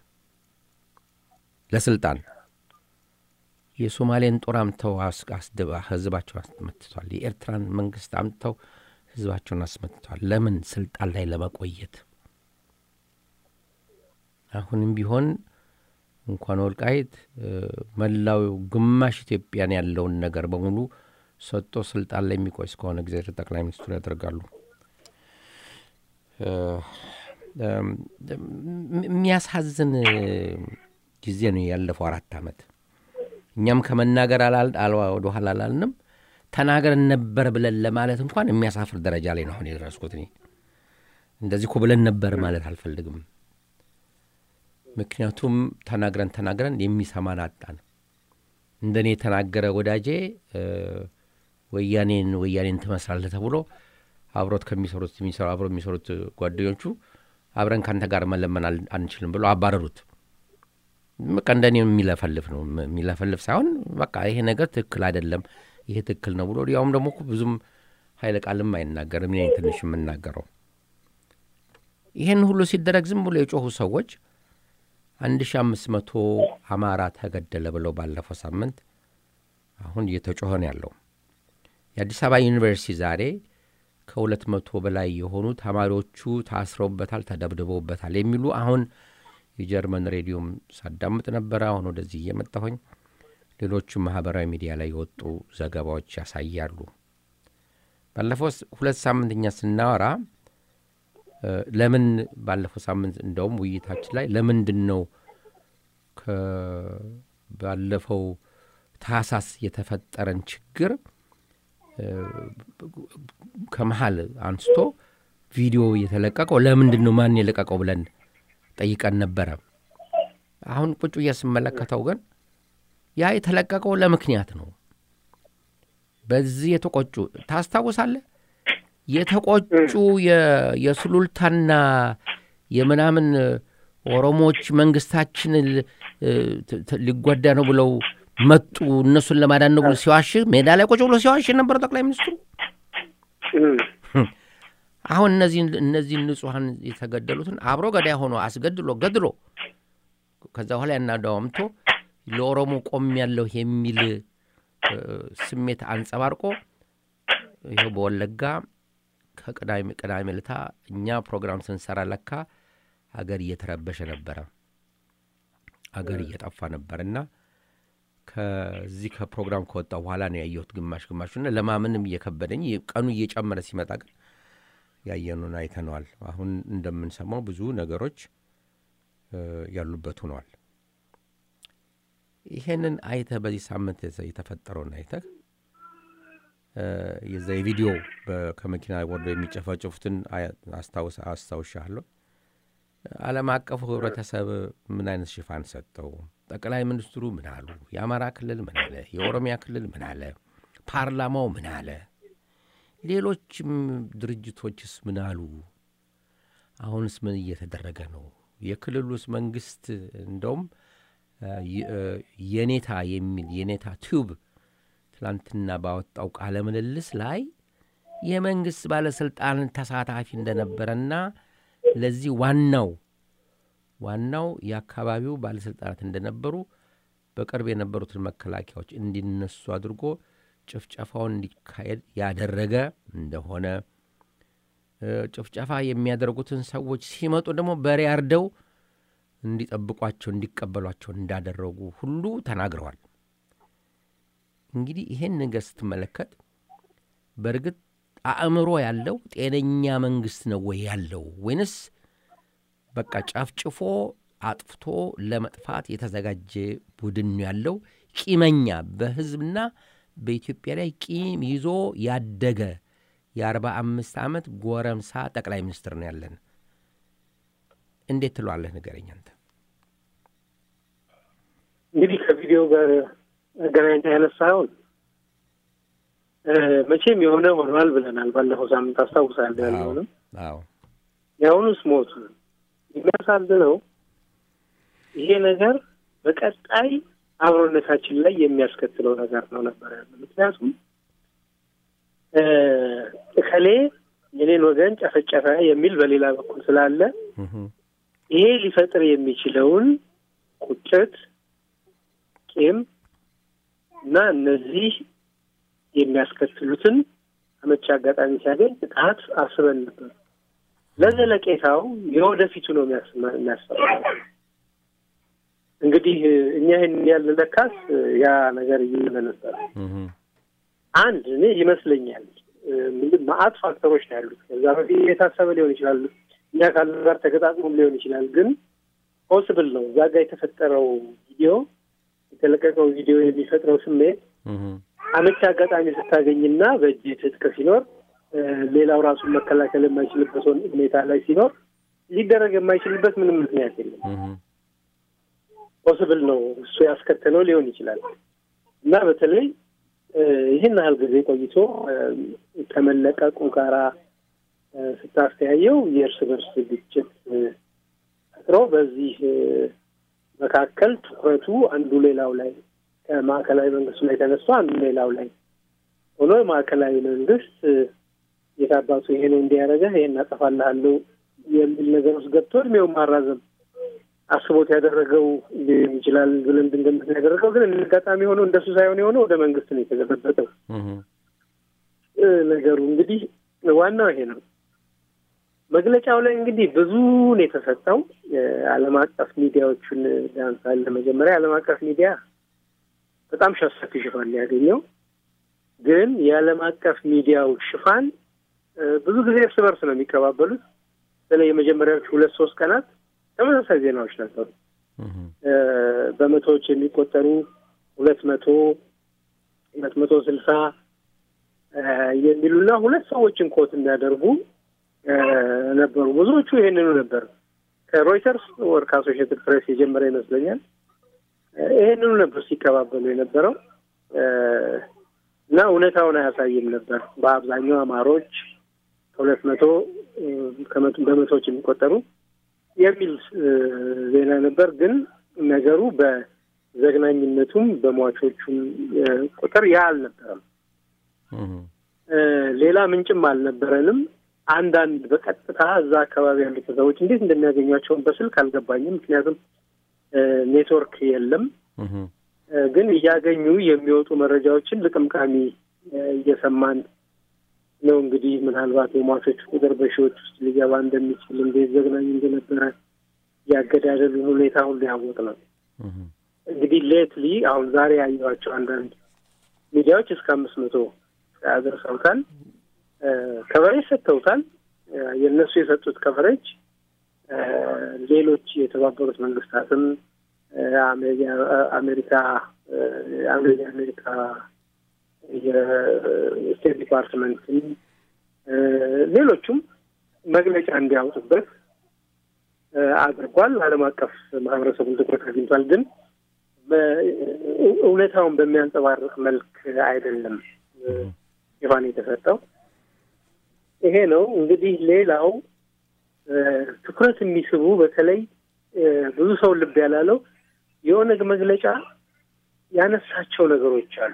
ለስልጣን የሶማሌን ጦር አምተው ህዝባቸውን አስመትተዋል። የኤርትራን መንግስት አምተው ህዝባቸውን አስመትተዋል። ለምን? ስልጣን ላይ ለመቆየት። አሁንም ቢሆን እንኳን ወልቃይት መላው ግማሽ ኢትዮጵያን ያለውን ነገር በሙሉ ሰጥቶ ስልጣን ላይ የሚቆይ እስከሆነ ጊዜ ጠቅላይ ሚኒስትሩ ያደርጋሉ። የሚያሳዝን ጊዜ ነው ያለፈው አራት ዓመት። እኛም ከመናገር ወደ ኋላ አላልንም። ተናገርን ነበር ብለን ለማለት እንኳን የሚያሳፍር ደረጃ ላይ ነው አሁን የደረስኩት። እኔ እንደዚህ እኮ ብለን ነበር ማለት አልፈልግም። ምክንያቱም ተናግረን ተናግረን የሚሰማን አጣን። እንደኔ የተናገረ ወዳጄ ወያኔን ወያኔን ትመስላለህ ተብሎ አብሮት ከሚሰሩት የሚሰሩ አብሮ የሚሰሩት ጓደኞቹ አብረን ከአንተ ጋር መለመን አንችልም ብሎ አባረሩት። በቃ እንደኔ የሚለፈልፍ ነው የሚለፈልፍ ሳይሆን በቃ ይሄ ነገር ትክክል አይደለም፣ ይሄ ትክክል ነው ብሎ ያውም ደግሞ ብዙም ኃይለ ቃልም አይናገርም። እኔ ትንሽ የምናገረው ይህን ሁሉ ሲደረግ ዝም ብሎ የጮኹ ሰዎች አንድ ሺ አምስት መቶ አማራ ተገደለ ብለው ባለፈው ሳምንት አሁን እየተጮኸ ነው ያለው። የአዲስ አበባ ዩኒቨርሲቲ ዛሬ ከሁለት መቶ በላይ የሆኑ ተማሪዎቹ ታስረውበታል፣ ተደብድበውበታል የሚሉ አሁን የጀርመን ሬዲዮም ሳዳምጥ ነበረ። አሁን ወደዚህ እየመጣሁኝ ሌሎቹም ማህበራዊ ሚዲያ ላይ የወጡ ዘገባዎች ያሳያሉ። ባለፈው ሁለት ሳምንት እኛ ስናወራ ለምን ባለፈው ሳምንት እንደውም ውይይታችን ላይ ለምንድን ነው ባለፈው ታህሳስ የተፈጠረን ችግር ከመሀል አንስቶ ቪዲዮ የተለቀቀው ለምንድን ነው ማን የለቀቀው ብለን ጠይቀን ነበረ። አሁን ቁጭ ብዬ ስመለከተው ግን ያ የተለቀቀው ለምክንያት ነው። በዚህ የተቆጩ ታስታውሳለህ? የተቆጩ የሱሉልታና የምናምን ኦሮሞዎች መንግስታችን ሊጎዳ ነው ብለው መጡ፣ እነሱን ለማዳን ነው ብሎ ሲዋሽ ሜዳ ላይ ቁጭ ብሎ ሲዋሽ የነበረው ጠቅላይ ሚኒስትሩ አሁን እነዚህ እነዚህን ንጹሐን የተገደሉትን አብሮ ገዳይ ሆኖ አስገድሎ ገድሎ ከዛ በኋላ ያናዳዋምቶ ለኦሮሞ ቆም ያለሁ የሚል ስሜት አንጸባርቆ ይኸው በወለጋ ከቅዳሜ ቅዳሜ ልታ እኛ ፕሮግራም ስንሰራ ለካ አገር እየተረበሸ ነበረ፣ አገር እየጠፋ ነበር እና ከዚህ ከፕሮግራም ከወጣ በኋላ ነው ያየሁት ግማሽ ግማሹና ለማመንም እየከበደኝ ቀኑ እየጨመረ ሲመጣ ግን ያየኑን አይተነዋል። አሁን እንደምንሰማው ብዙ ነገሮች ያሉበት ሆነዋል። ይሄንን አይተህ በዚህ ሳምንት የተፈጠረውን አይተህ የዛ የቪዲዮ ከመኪና ወርዶ የሚጨፈጭፉትን አስታውሻለሁ። ዓለም አቀፉ ህብረተሰብ ምን አይነት ሽፋን ሰጠው? ጠቅላይ ሚኒስትሩ ምን አሉ? የአማራ ክልል ምን አለ? የኦሮሚያ ክልል ምን አለ? ፓርላማው ምን አለ? ሌሎችም ድርጅቶችስ ምን አሉ? አሁንስ ምን እየተደረገ ነው? የክልሉስ መንግስት እንደውም የኔታ የሚል የኔታ ቲዩብ ትላንትና ባወጣው ቃለ ምልልስ ላይ የመንግሥት ባለሥልጣን ተሳታፊ እንደነበረና ለዚህ ዋናው ዋናው የአካባቢው ባለሥልጣናት እንደነበሩ በቅርብ የነበሩትን መከላከያዎች እንዲነሱ አድርጎ ጭፍጨፋውን እንዲካሄድ ያደረገ እንደሆነ ጭፍጨፋ የሚያደርጉትን ሰዎች ሲመጡ ደግሞ በሬ አርደው እንዲጠብቋቸው እንዲቀበሏቸው እንዳደረጉ ሁሉ ተናግረዋል። እንግዲህ ይሄን ነገር ስትመለከት በእርግጥ አእምሮ ያለው ጤነኛ መንግስት ነው ወይ ያለው ወይንስ በቃ ጨፍጭፎ አጥፍቶ ለመጥፋት የተዘጋጀ ቡድን ነው ያለው? ቂመኛ በህዝብና በኢትዮጵያ ላይ ቂም ይዞ ያደገ የአርባ አምስት ዓመት ጎረምሳ ጠቅላይ ሚኒስትር ነው ያለን። እንዴት ትለዋለህ? ንገረኝ አንተ። እንግዲህ ከቪዲዮ ጋር አገናኝታ ያነሳኸውን መቼም የሆነ ሆኗል ብለናል። ባለፈው ሳምንት አስታውሳለሁ ያለውንም የአሁኑስ ሞቱ። የሚያሳዝነው ይሄ ነገር በቀጣይ አብሮነታችን ላይ የሚያስከትለው ነገር ነው ነበር ያለ። ምክንያቱም እከሌ የኔን ወገን ጨፈጨፈ የሚል በሌላ በኩል ስላለ ይሄ ሊፈጥር የሚችለውን ቁጭት፣ ቂም እና እነዚህ የሚያስከትሉትን አመቺ አጋጣሚ ሲያገኝ ጥቃት አስበን ነበር። ለዘለቄታው የወደፊቱ ነው የሚያስፈራ። እንግዲህ እኛ ይህን ያለ ለካስ ያ ነገር እየለ ነበር። አንድ እኔ ይመስለኛል መአት ፋክተሮች ነው ያሉት። ከዛ በፊት የታሰበ ሊሆን ይችላል፣ እኛ ካለ ጋር ተገጣጥሞም ሊሆን ይችላል። ግን ፖስብል ነው እዛ ጋር የተፈጠረው ቪዲዮ የተለቀቀው ቪዲዮ የሚፈጥረው ስሜት አመቺ አጋጣሚ ስታገኝና በእጅ ትጥቅ ሲኖር ሌላው ራሱን መከላከል የማይችልበት ሁኔታ ላይ ሲኖር ሊደረግ የማይችልበት ምንም ምክንያት የለም። ፖስብል ነው እሱ ያስከተለው ሊሆን ይችላል እና በተለይ ይህን ያህል ጊዜ ቆይቶ ከመለቀቁ ጋራ ስታስተያየው የእርስ በርስ ግጭት ፈጥሮ በዚህ መካከል ትኩረቱ አንዱ ሌላው ላይ ከማዕከላዊ መንግስቱ ላይ ተነስቶ አንዱ ሌላው ላይ ሆኖ ማዕከላዊ መንግስት የታባቱ ይሄ ነው እንዲያደረገ ይሄን አጠፋልሃለሁ የሚል ነገር ውስጥ ገብቶ እድሜውን ማራዘም አስቦት ያደረገው ሊሆን ይችላል ብለን እንድንገምት ያደረገው ግን አጋጣሚ ሆኖ እንደሱ ሳይሆን የሆነው ወደ መንግስት ነው የተገለበጠው ነገሩ። እንግዲህ ዋናው ይሄ ነው። መግለጫው ላይ እንግዲህ ብዙ ነው የተሰጠው። ዓለም አቀፍ ሚዲያዎቹን ዳንሳል ለመጀመሪያ ዓለም አቀፍ ሚዲያ በጣም ሰፊ ሽፋን ያገኘው ግን የዓለም አቀፍ ሚዲያው ሽፋን ብዙ ጊዜ እርስ በርስ ነው የሚቀባበሉት። በተለይ የመጀመሪያዎቹ ሁለት ሶስት ቀናት ተመሳሳይ ዜናዎች ነበሩ። በመቶዎች የሚቆጠሩ ሁለት መቶ ሁለት መቶ ስልሳ የሚሉና ሁለት ሰዎችን ኮት የሚያደርጉ ነበሩ። ብዙዎቹ ይሄንኑ ነበር። ከሮይተርስ ወር ከአሶሺየትድ ፕሬስ የጀመረ ይመስለኛል። ይሄንኑ ነበር ሲቀባበሉ የነበረው እና እውነታውን አያሳይም ነበር። በአብዛኛው አማሮች ከሁለት መቶ በመቶዎች የሚቆጠሩ የሚል ዜና ነበር። ግን ነገሩ በዘግናኝነቱም በሟቾቹም ቁጥር ያ አልነበረም። ሌላ ምንጭም አልነበረንም። አንዳንድ በቀጥታ እዛ አካባቢ ያሉት ሰዎች እንዴት እንደሚያገኟቸውን በስልክ አልገባኝም። ምክንያቱም ኔትወርክ የለም። ግን እያገኙ የሚወጡ መረጃዎችን ልቅምቃሚ እየሰማን ነው። እንግዲህ ምናልባት የሟቾች ቁጥር በሺዎች ውስጥ ሊገባ እንደሚችል እንዴት ዘግናኝ እንደነበረ ያገዳደሉን ሁኔታ ሁሉ ያወቅ ነው። እንግዲህ ሌትሊ አሁን ዛሬ ያየኋቸው አንዳንድ ሚዲያዎች እስከ አምስት መቶ ያደርሰውታል። ከቨሬጅ ሰጥተውታል። የእነሱ የሰጡት ከቨሬጅ ሌሎች የተባበሩት መንግስታትም አሜሪካ የአሜሪካ የስቴት ዲፓርትመንትም ሌሎቹም መግለጫ እንዲያወጡበት አድርጓል። ዓለም አቀፍ ማህበረሰቡን ትኩረት አግኝቷል። ግን እውነታውን በሚያንጸባርቅ መልክ አይደለም ሽፋን የተሰጠው። ይሄ ነው እንግዲህ። ሌላው ትኩረት የሚስቡ በተለይ ብዙ ሰው ልብ ያላለው የኦነግ መግለጫ ያነሳቸው ነገሮች አሉ።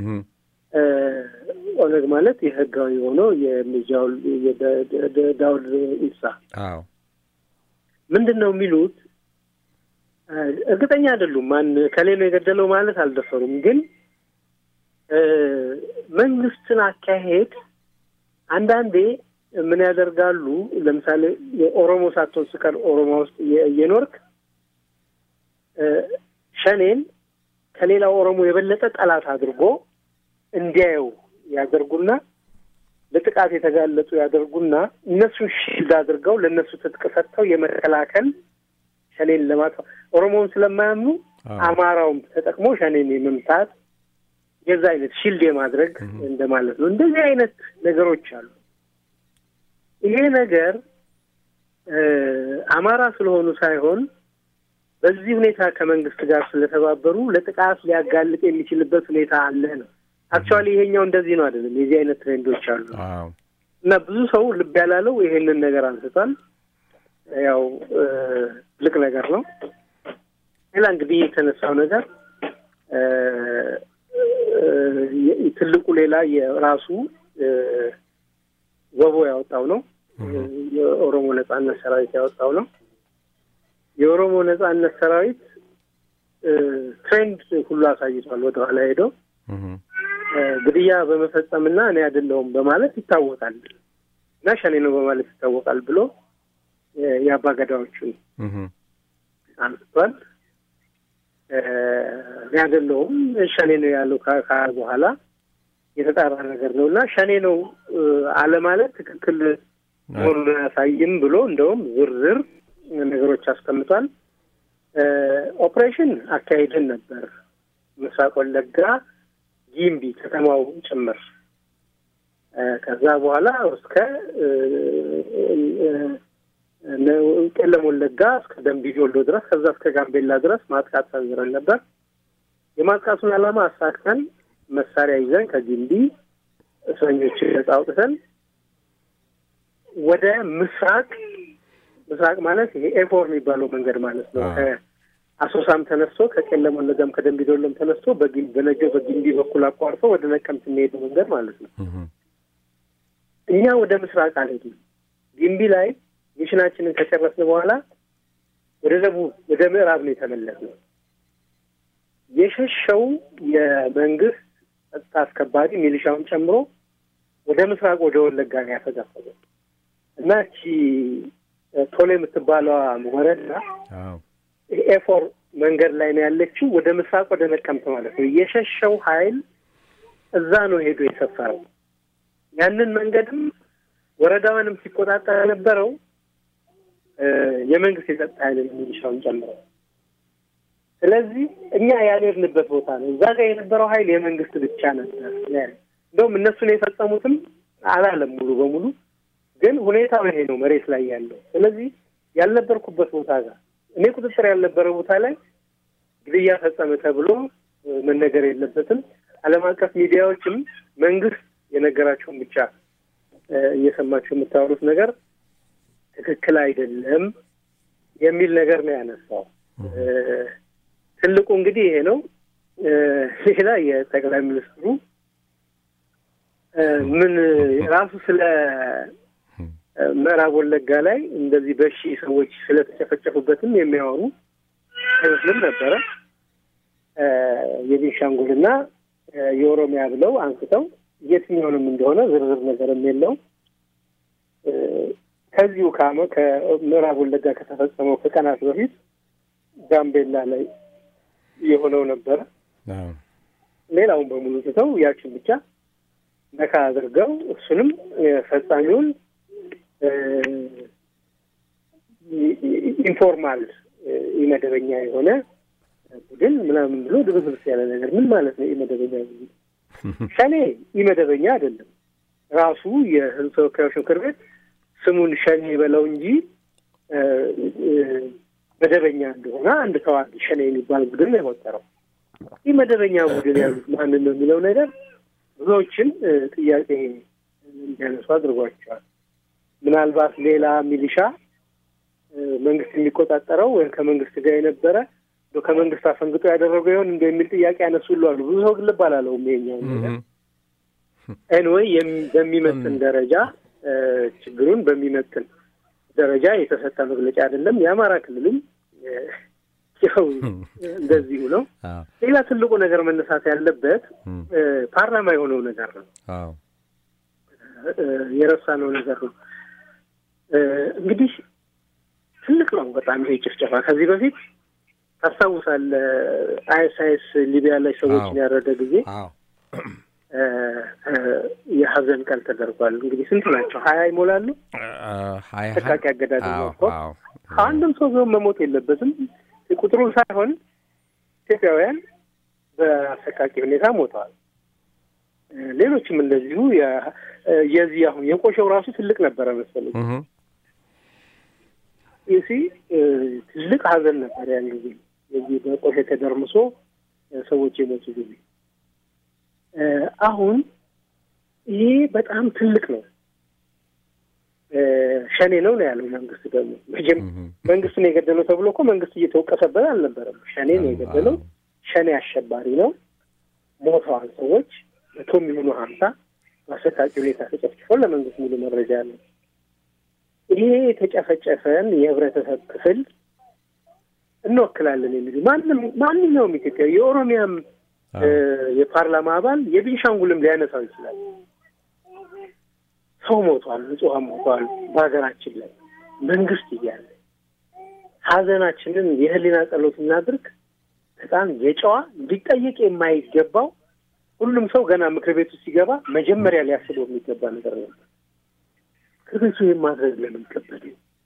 ኦነግ ማለት የህጋዊ ሆነው የሚጃውል ዳውድ ኢብሳ ምንድን ነው የሚሉት? እርግጠኛ አይደሉም። ማን ከሌ ነው የገደለው ማለት አልደፈሩም። ግን መንግስትን አካሄድ አንዳንዴ ምን ያደርጋሉ? ለምሳሌ የኦሮሞ ሳትሆን ስቀር ኦሮሞ ውስጥ እየኖርክ ሸኔን ከሌላው ኦሮሞ የበለጠ ጠላት አድርጎ እንዲያየው ያደርጉና ለጥቃት የተጋለጡ ያደርጉና እነሱን ሺልድ አድርገው ለእነሱ ትጥቅ ሰጥተው የመከላከል ሸኔን ለማጥፋት ኦሮሞውን ስለማያምኑ አማራውም ተጠቅሞ ሸኔን የመምታት የዛ አይነት ሺልድ የማድረግ እንደማለት ነው። እንደዚህ አይነት ነገሮች አሉ። ይሄ ነገር አማራ ስለሆኑ ሳይሆን በዚህ ሁኔታ ከመንግስት ጋር ስለተባበሩ ለጥቃት ሊያጋልጥ የሚችልበት ሁኔታ አለ ነው። አክቹዋሊ ይሄኛው እንደዚህ ነው አይደለም። የዚህ አይነት ትሬንዶች አሉ እና ብዙ ሰው ልብ ያላለው ይሄንን ነገር አንስቷል። ያው ትልቅ ነገር ነው። ሌላ እንግዲህ የተነሳው ነገር ትልቁ ሌላ የራሱ ወቦ ያወጣው ነው። የኦሮሞ ነጻነት ሰራዊት ያወጣው ነው። የኦሮሞ ነጻነት ሰራዊት ትሬንድ ሁሉ አሳይቷል። ወደኋላ ሄደው ግድያ በመፈጸምና እኔ አይደለሁም በማለት ይታወቃል እና ሸኔ ነው በማለት ይታወቃል ብሎ የአባ ገዳዎቹን አንስቷል። እኔ አይደለሁም ሸኔ ነው ያለው ካለ በኋላ የተጣራ ነገር ነው እና ሸኔ ነው አለ ማለት ትክክል መሆኑን አያሳይም ብሎ እንደውም ዝርዝር ነገሮች አስቀምጧል። ኦፕሬሽን አካሄድን ነበር ምስራቅ ወለጋ ጊምቢ ከተማው ጭምር ከዛ በኋላ እስከ ቄለም ወለጋ እስከ ደምቢ ዶሎ ድረስ ከዛ እስከ ጋምቤላ ድረስ ማጥቃት ሰንዝረን ነበር። የማጥቃቱን ዓላማ አሳክተን መሳሪያ ይዘን ከጊምቢ እስረኞችን ነጻ አውጥተን ወደ ምስራቅ ምስራቅ ማለት ይሄ ኤፎር የሚባለው መንገድ ማለት ነው። ከአሶሳም ተነስቶ ከቄለም ወለጋም ከደምቢ ዶሎም ተነስቶ በነጆ በጊምቢ በኩል አቋርጦ ወደ ነቀምት የሚሄዱ መንገድ ማለት ነው። እኛ ወደ ምስራቅ አልሄድም። ጊምቢ ላይ ሚሽናችንን ከጨረስን በኋላ ወደ ደቡብ ወደ ምዕራብ ነው የተመለስነው። የሸሸው የመንግስት ጸጥታ አስከባሪ ሚሊሻውን ጨምሮ ወደ ምስራቅ ወደ ወለጋ ነው ያፈጋፈገው እና እቺ ቶሎ የምትባለዋ ወረዳ ኤፎር መንገድ ላይ ነው ያለችው። ወደ ምስራቅ ወደ ነቀምት ማለት ነው። የሸሸው ኃይል እዛ ነው ሄዶ የሰፈረው። ያንን መንገድም ወረዳዋንም ሲቆጣጠር የነበረው የመንግስት የጸጥታ ኃይል ሚሊሻውን ጨምረው። ስለዚህ እኛ ያልሄድንበት ቦታ ነው። እዛ ጋር የነበረው ኃይል የመንግስት ብቻ ነበር። እንደውም እነሱን የፈጸሙትም አላለም ሙሉ በሙሉ ግን ሁኔታው ይሄ ነው መሬት ላይ ያለው። ስለዚህ ያልነበርኩበት ቦታ ጋር እኔ ቁጥጥር ያልነበረ ቦታ ላይ ግድያ ፈጸመ ተብሎ መነገር የለበትም። ዓለም አቀፍ ሚዲያዎችም መንግስት የነገራቸውን ብቻ እየሰማችሁ የምታወሩት ነገር ትክክል አይደለም የሚል ነገር ነው ያነሳው። ትልቁ እንግዲህ ይሄ ነው። ሌላ የጠቅላይ ሚኒስትሩ ምን ራሱ ስለ ምዕራብ ወለጋ ላይ እንደዚህ በሺ ሰዎች ስለተጨፈጨፉበትም የሚያወሩ አይመስልም ነበረ። የቤንሻንጉልና የኦሮሚያ ብለው አንስተው የትኛውንም እንደሆነ ዝርዝር ነገርም የለው። ከዚሁ ካመ ከምዕራብ ወለጋ ከተፈጸመው ከቀናት በፊት ጋምቤላ ላይ የሆነው ነበረ። ሌላውን በሙሉ ትተው ያችን ብቻ ነካ አድርገው እሱንም ፈጻሚውን ኢንፎርማል ኢመደበኛ የሆነ ቡድን ምናምን ብሎ ድብስብስ ያለ ነገር ምን ማለት ነው? ኢመደበኛ ቡድን ሸኔ ኢመደበኛ አይደለም። ራሱ የሕዝብ ተወካዮች ምክር ቤት ስሙን ሸኔ በለው እንጂ መደበኛ እንደሆነ አንድ ተዋጊ ሸኔ የሚባል ቡድን ነው የቆጠረው። ኢመደበኛ ቡድን ያሉት ማንን ነው የሚለው ነገር ብዙዎችን ጥያቄ እንዲያነሱ አድርጓቸዋል። ምናልባት ሌላ ሚሊሻ መንግስት የሚቆጣጠረው ወይም ከመንግስት ጋር የነበረ ከመንግስት አፈንግጦ ያደረገው ይሆን እንደ የሚል ጥያቄ ያነሱሉ አሉ። ብዙ ሰው ግን ልብ አላለውም ይሄኛው ነገር። ኤንወይ በሚመጥን ደረጃ ችግሩን በሚመጥን ደረጃ የተሰጠ መግለጫ አይደለም። የአማራ ክልልም ያው እንደዚሁ ነው። ሌላ ትልቁ ነገር መነሳት ያለበት ፓርላማ የሆነው ነገር ነው። የረሳነው ነገር ነው። እንግዲህ ትልቅ ነው በጣም ይሄ ጭፍጨፋ። ከዚህ በፊት ታስታውሳለህ፣ አይኤስአይኤስ ሊቢያ ላይ ሰዎችን ያረደ ጊዜ የሀዘን ቀን ተደርጓል። እንግዲህ ስንት ናቸው? ሀያ ይሞላሉ። ተቃቂ አገዳደል ነው። አንድም ሰው ቢሆን መሞት የለበትም። ቁጥሩን ሳይሆን ኢትዮጵያውያን በአሰቃቂ ሁኔታ ሞተዋል። ሌሎችም እንደዚሁ የዚህ አሁን የቆሸው ራሱ ትልቅ ነበረ መሰለኝ ይሲ ትልቅ ሀዘን ነበር ያን ጊዜ የዚህ በቆሸ ተደርምሶ ሰዎች የሞቱ ጊዜ። አሁን ይሄ በጣም ትልቅ ነው። ሸኔ ነው ነው ያለው መንግስት። ደግሞ መቼም መንግስት ነው የገደለው ተብሎ እኮ መንግስት እየተወቀሰበት አልነበረም። ሸኔ ነው የገደለው። ሸኔ አሸባሪ ነው። ሞተዋል ሰዎች መቶ የሚሆኑ ሀምሳ በአሰቃቂ ሁኔታ ተጨፍጭፈው ለመንግስት ሙሉ መረጃ አለው። ይሄ የተጨፈጨፈን የህብረተሰብ ክፍል እንወክላለን የሚሉ ማንም ማንኛውም ኢትዮጵያ የኦሮሚያም የፓርላማ አባል የቤንሻንጉልም ሊያነሳው ይችላል። ሰው ሞቷል፣ ንጹሐን ሞቷል። በሀገራችን ላይ መንግስት እያለ ሀዘናችንን የህሊና ጸሎት እናድርግ። በጣም የጨዋ ሊጠየቅ የማይገባው ሁሉም ሰው ገና ምክር ቤቱ ሲገባ መጀመሪያ ሊያስበው የሚገባ ነገር ነበር። ምክር ቤቱ ይህን ማድረግ ለምን ከበደ?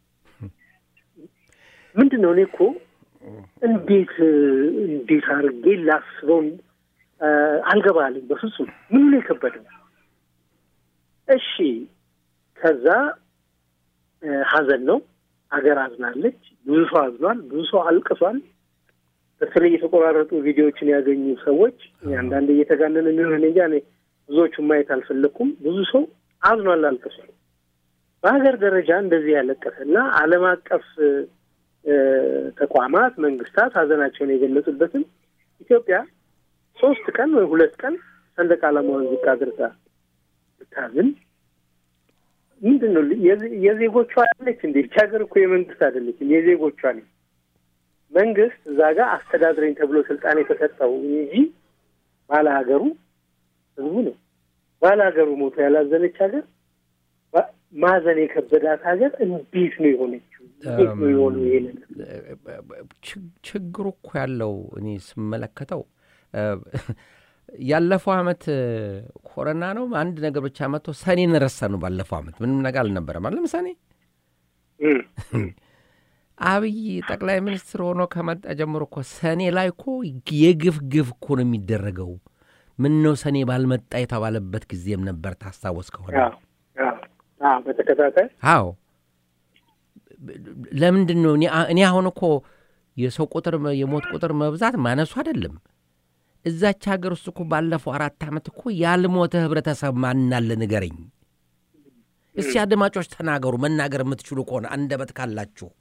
ምንድን ነው? እኔ እኮ እንዴት እንዴት አድርጌ ላስበው አልገባልኝ። በፍጹም ምኑ ነው የከበደው? እሺ ከዛ ሀዘን ነው። ሀገር አዝናለች። ብዙ ሰው አዝኗል። ብዙ ሰው አልቅሷል። በተለይ የተቆራረጡ ቪዲዮዎችን ያገኙ ሰዎች አንዳንድ እየተጋነነ የሚሆን እኔ እንጃ፣ እኔ ብዙዎቹን ማየት አልፈለግኩም። ብዙ ሰው አዝኗል፣ አልቅሷል። በሀገር ደረጃ እንደዚህ ያለቀሰ እና ዓለም አቀፍ ተቋማት መንግስታት ሀዘናቸውን የገለጹበትም ኢትዮጵያ ሶስት ቀን ወይ ሁለት ቀን ሰንደቅ ዓላማውን ዝቅ አድርጋ ብታዝን ምንድን ነው የዜጎቿ አለች እንዴ? ይህች ሀገር እኮ የመንግስት አይደለችም፣ የዜጎቿ ነው። መንግስት እዛ ጋር አስተዳድረኝ ተብሎ ስልጣን የተሰጠው እንጂ ባለ ሀገሩ ህዝቡ ነው። ባለ ሀገሩ ሞቶ ያላዘነች ሀገር ማዘን የከበዳት ሀገር እንዴት ነው የሆነችው? እንዴት ነው የሆነው? ይሄ ችግሩ እኮ ያለው እኔ ስመለከተው ያለፈው አመት ኮረና ነው አንድ ነገር ብቻ መጥቶ ሰኔን ረሳ ነው። ባለፈው አመት ምንም ነገር አልነበረም። አለም ሰኔ አብይ ጠቅላይ ሚኒስትር ሆኖ ከመጣ ጀምሮ እኮ ሰኔ ላይ እኮ የግፍ ግፍ እኮ ነው የሚደረገው። ምን ነው ሰኔ ባልመጣ የተባለበት ጊዜም ነበር። ታስታወስ ከሆነ በተከታታይ አዎ። ለምንድን ነው እኔ አሁን እኮ የሰው ቁጥር የሞት ቁጥር መብዛት ማነሱ አይደለም። እዛች ሀገር ውስጥ እኮ ባለፈው አራት ዓመት እኮ ያልሞተ ህብረተሰብ ማናለ ንገረኝ እስቲ። አድማጮች ተናገሩ፣ መናገር የምትችሉ ከሆነ አንደበት ካላችሁ።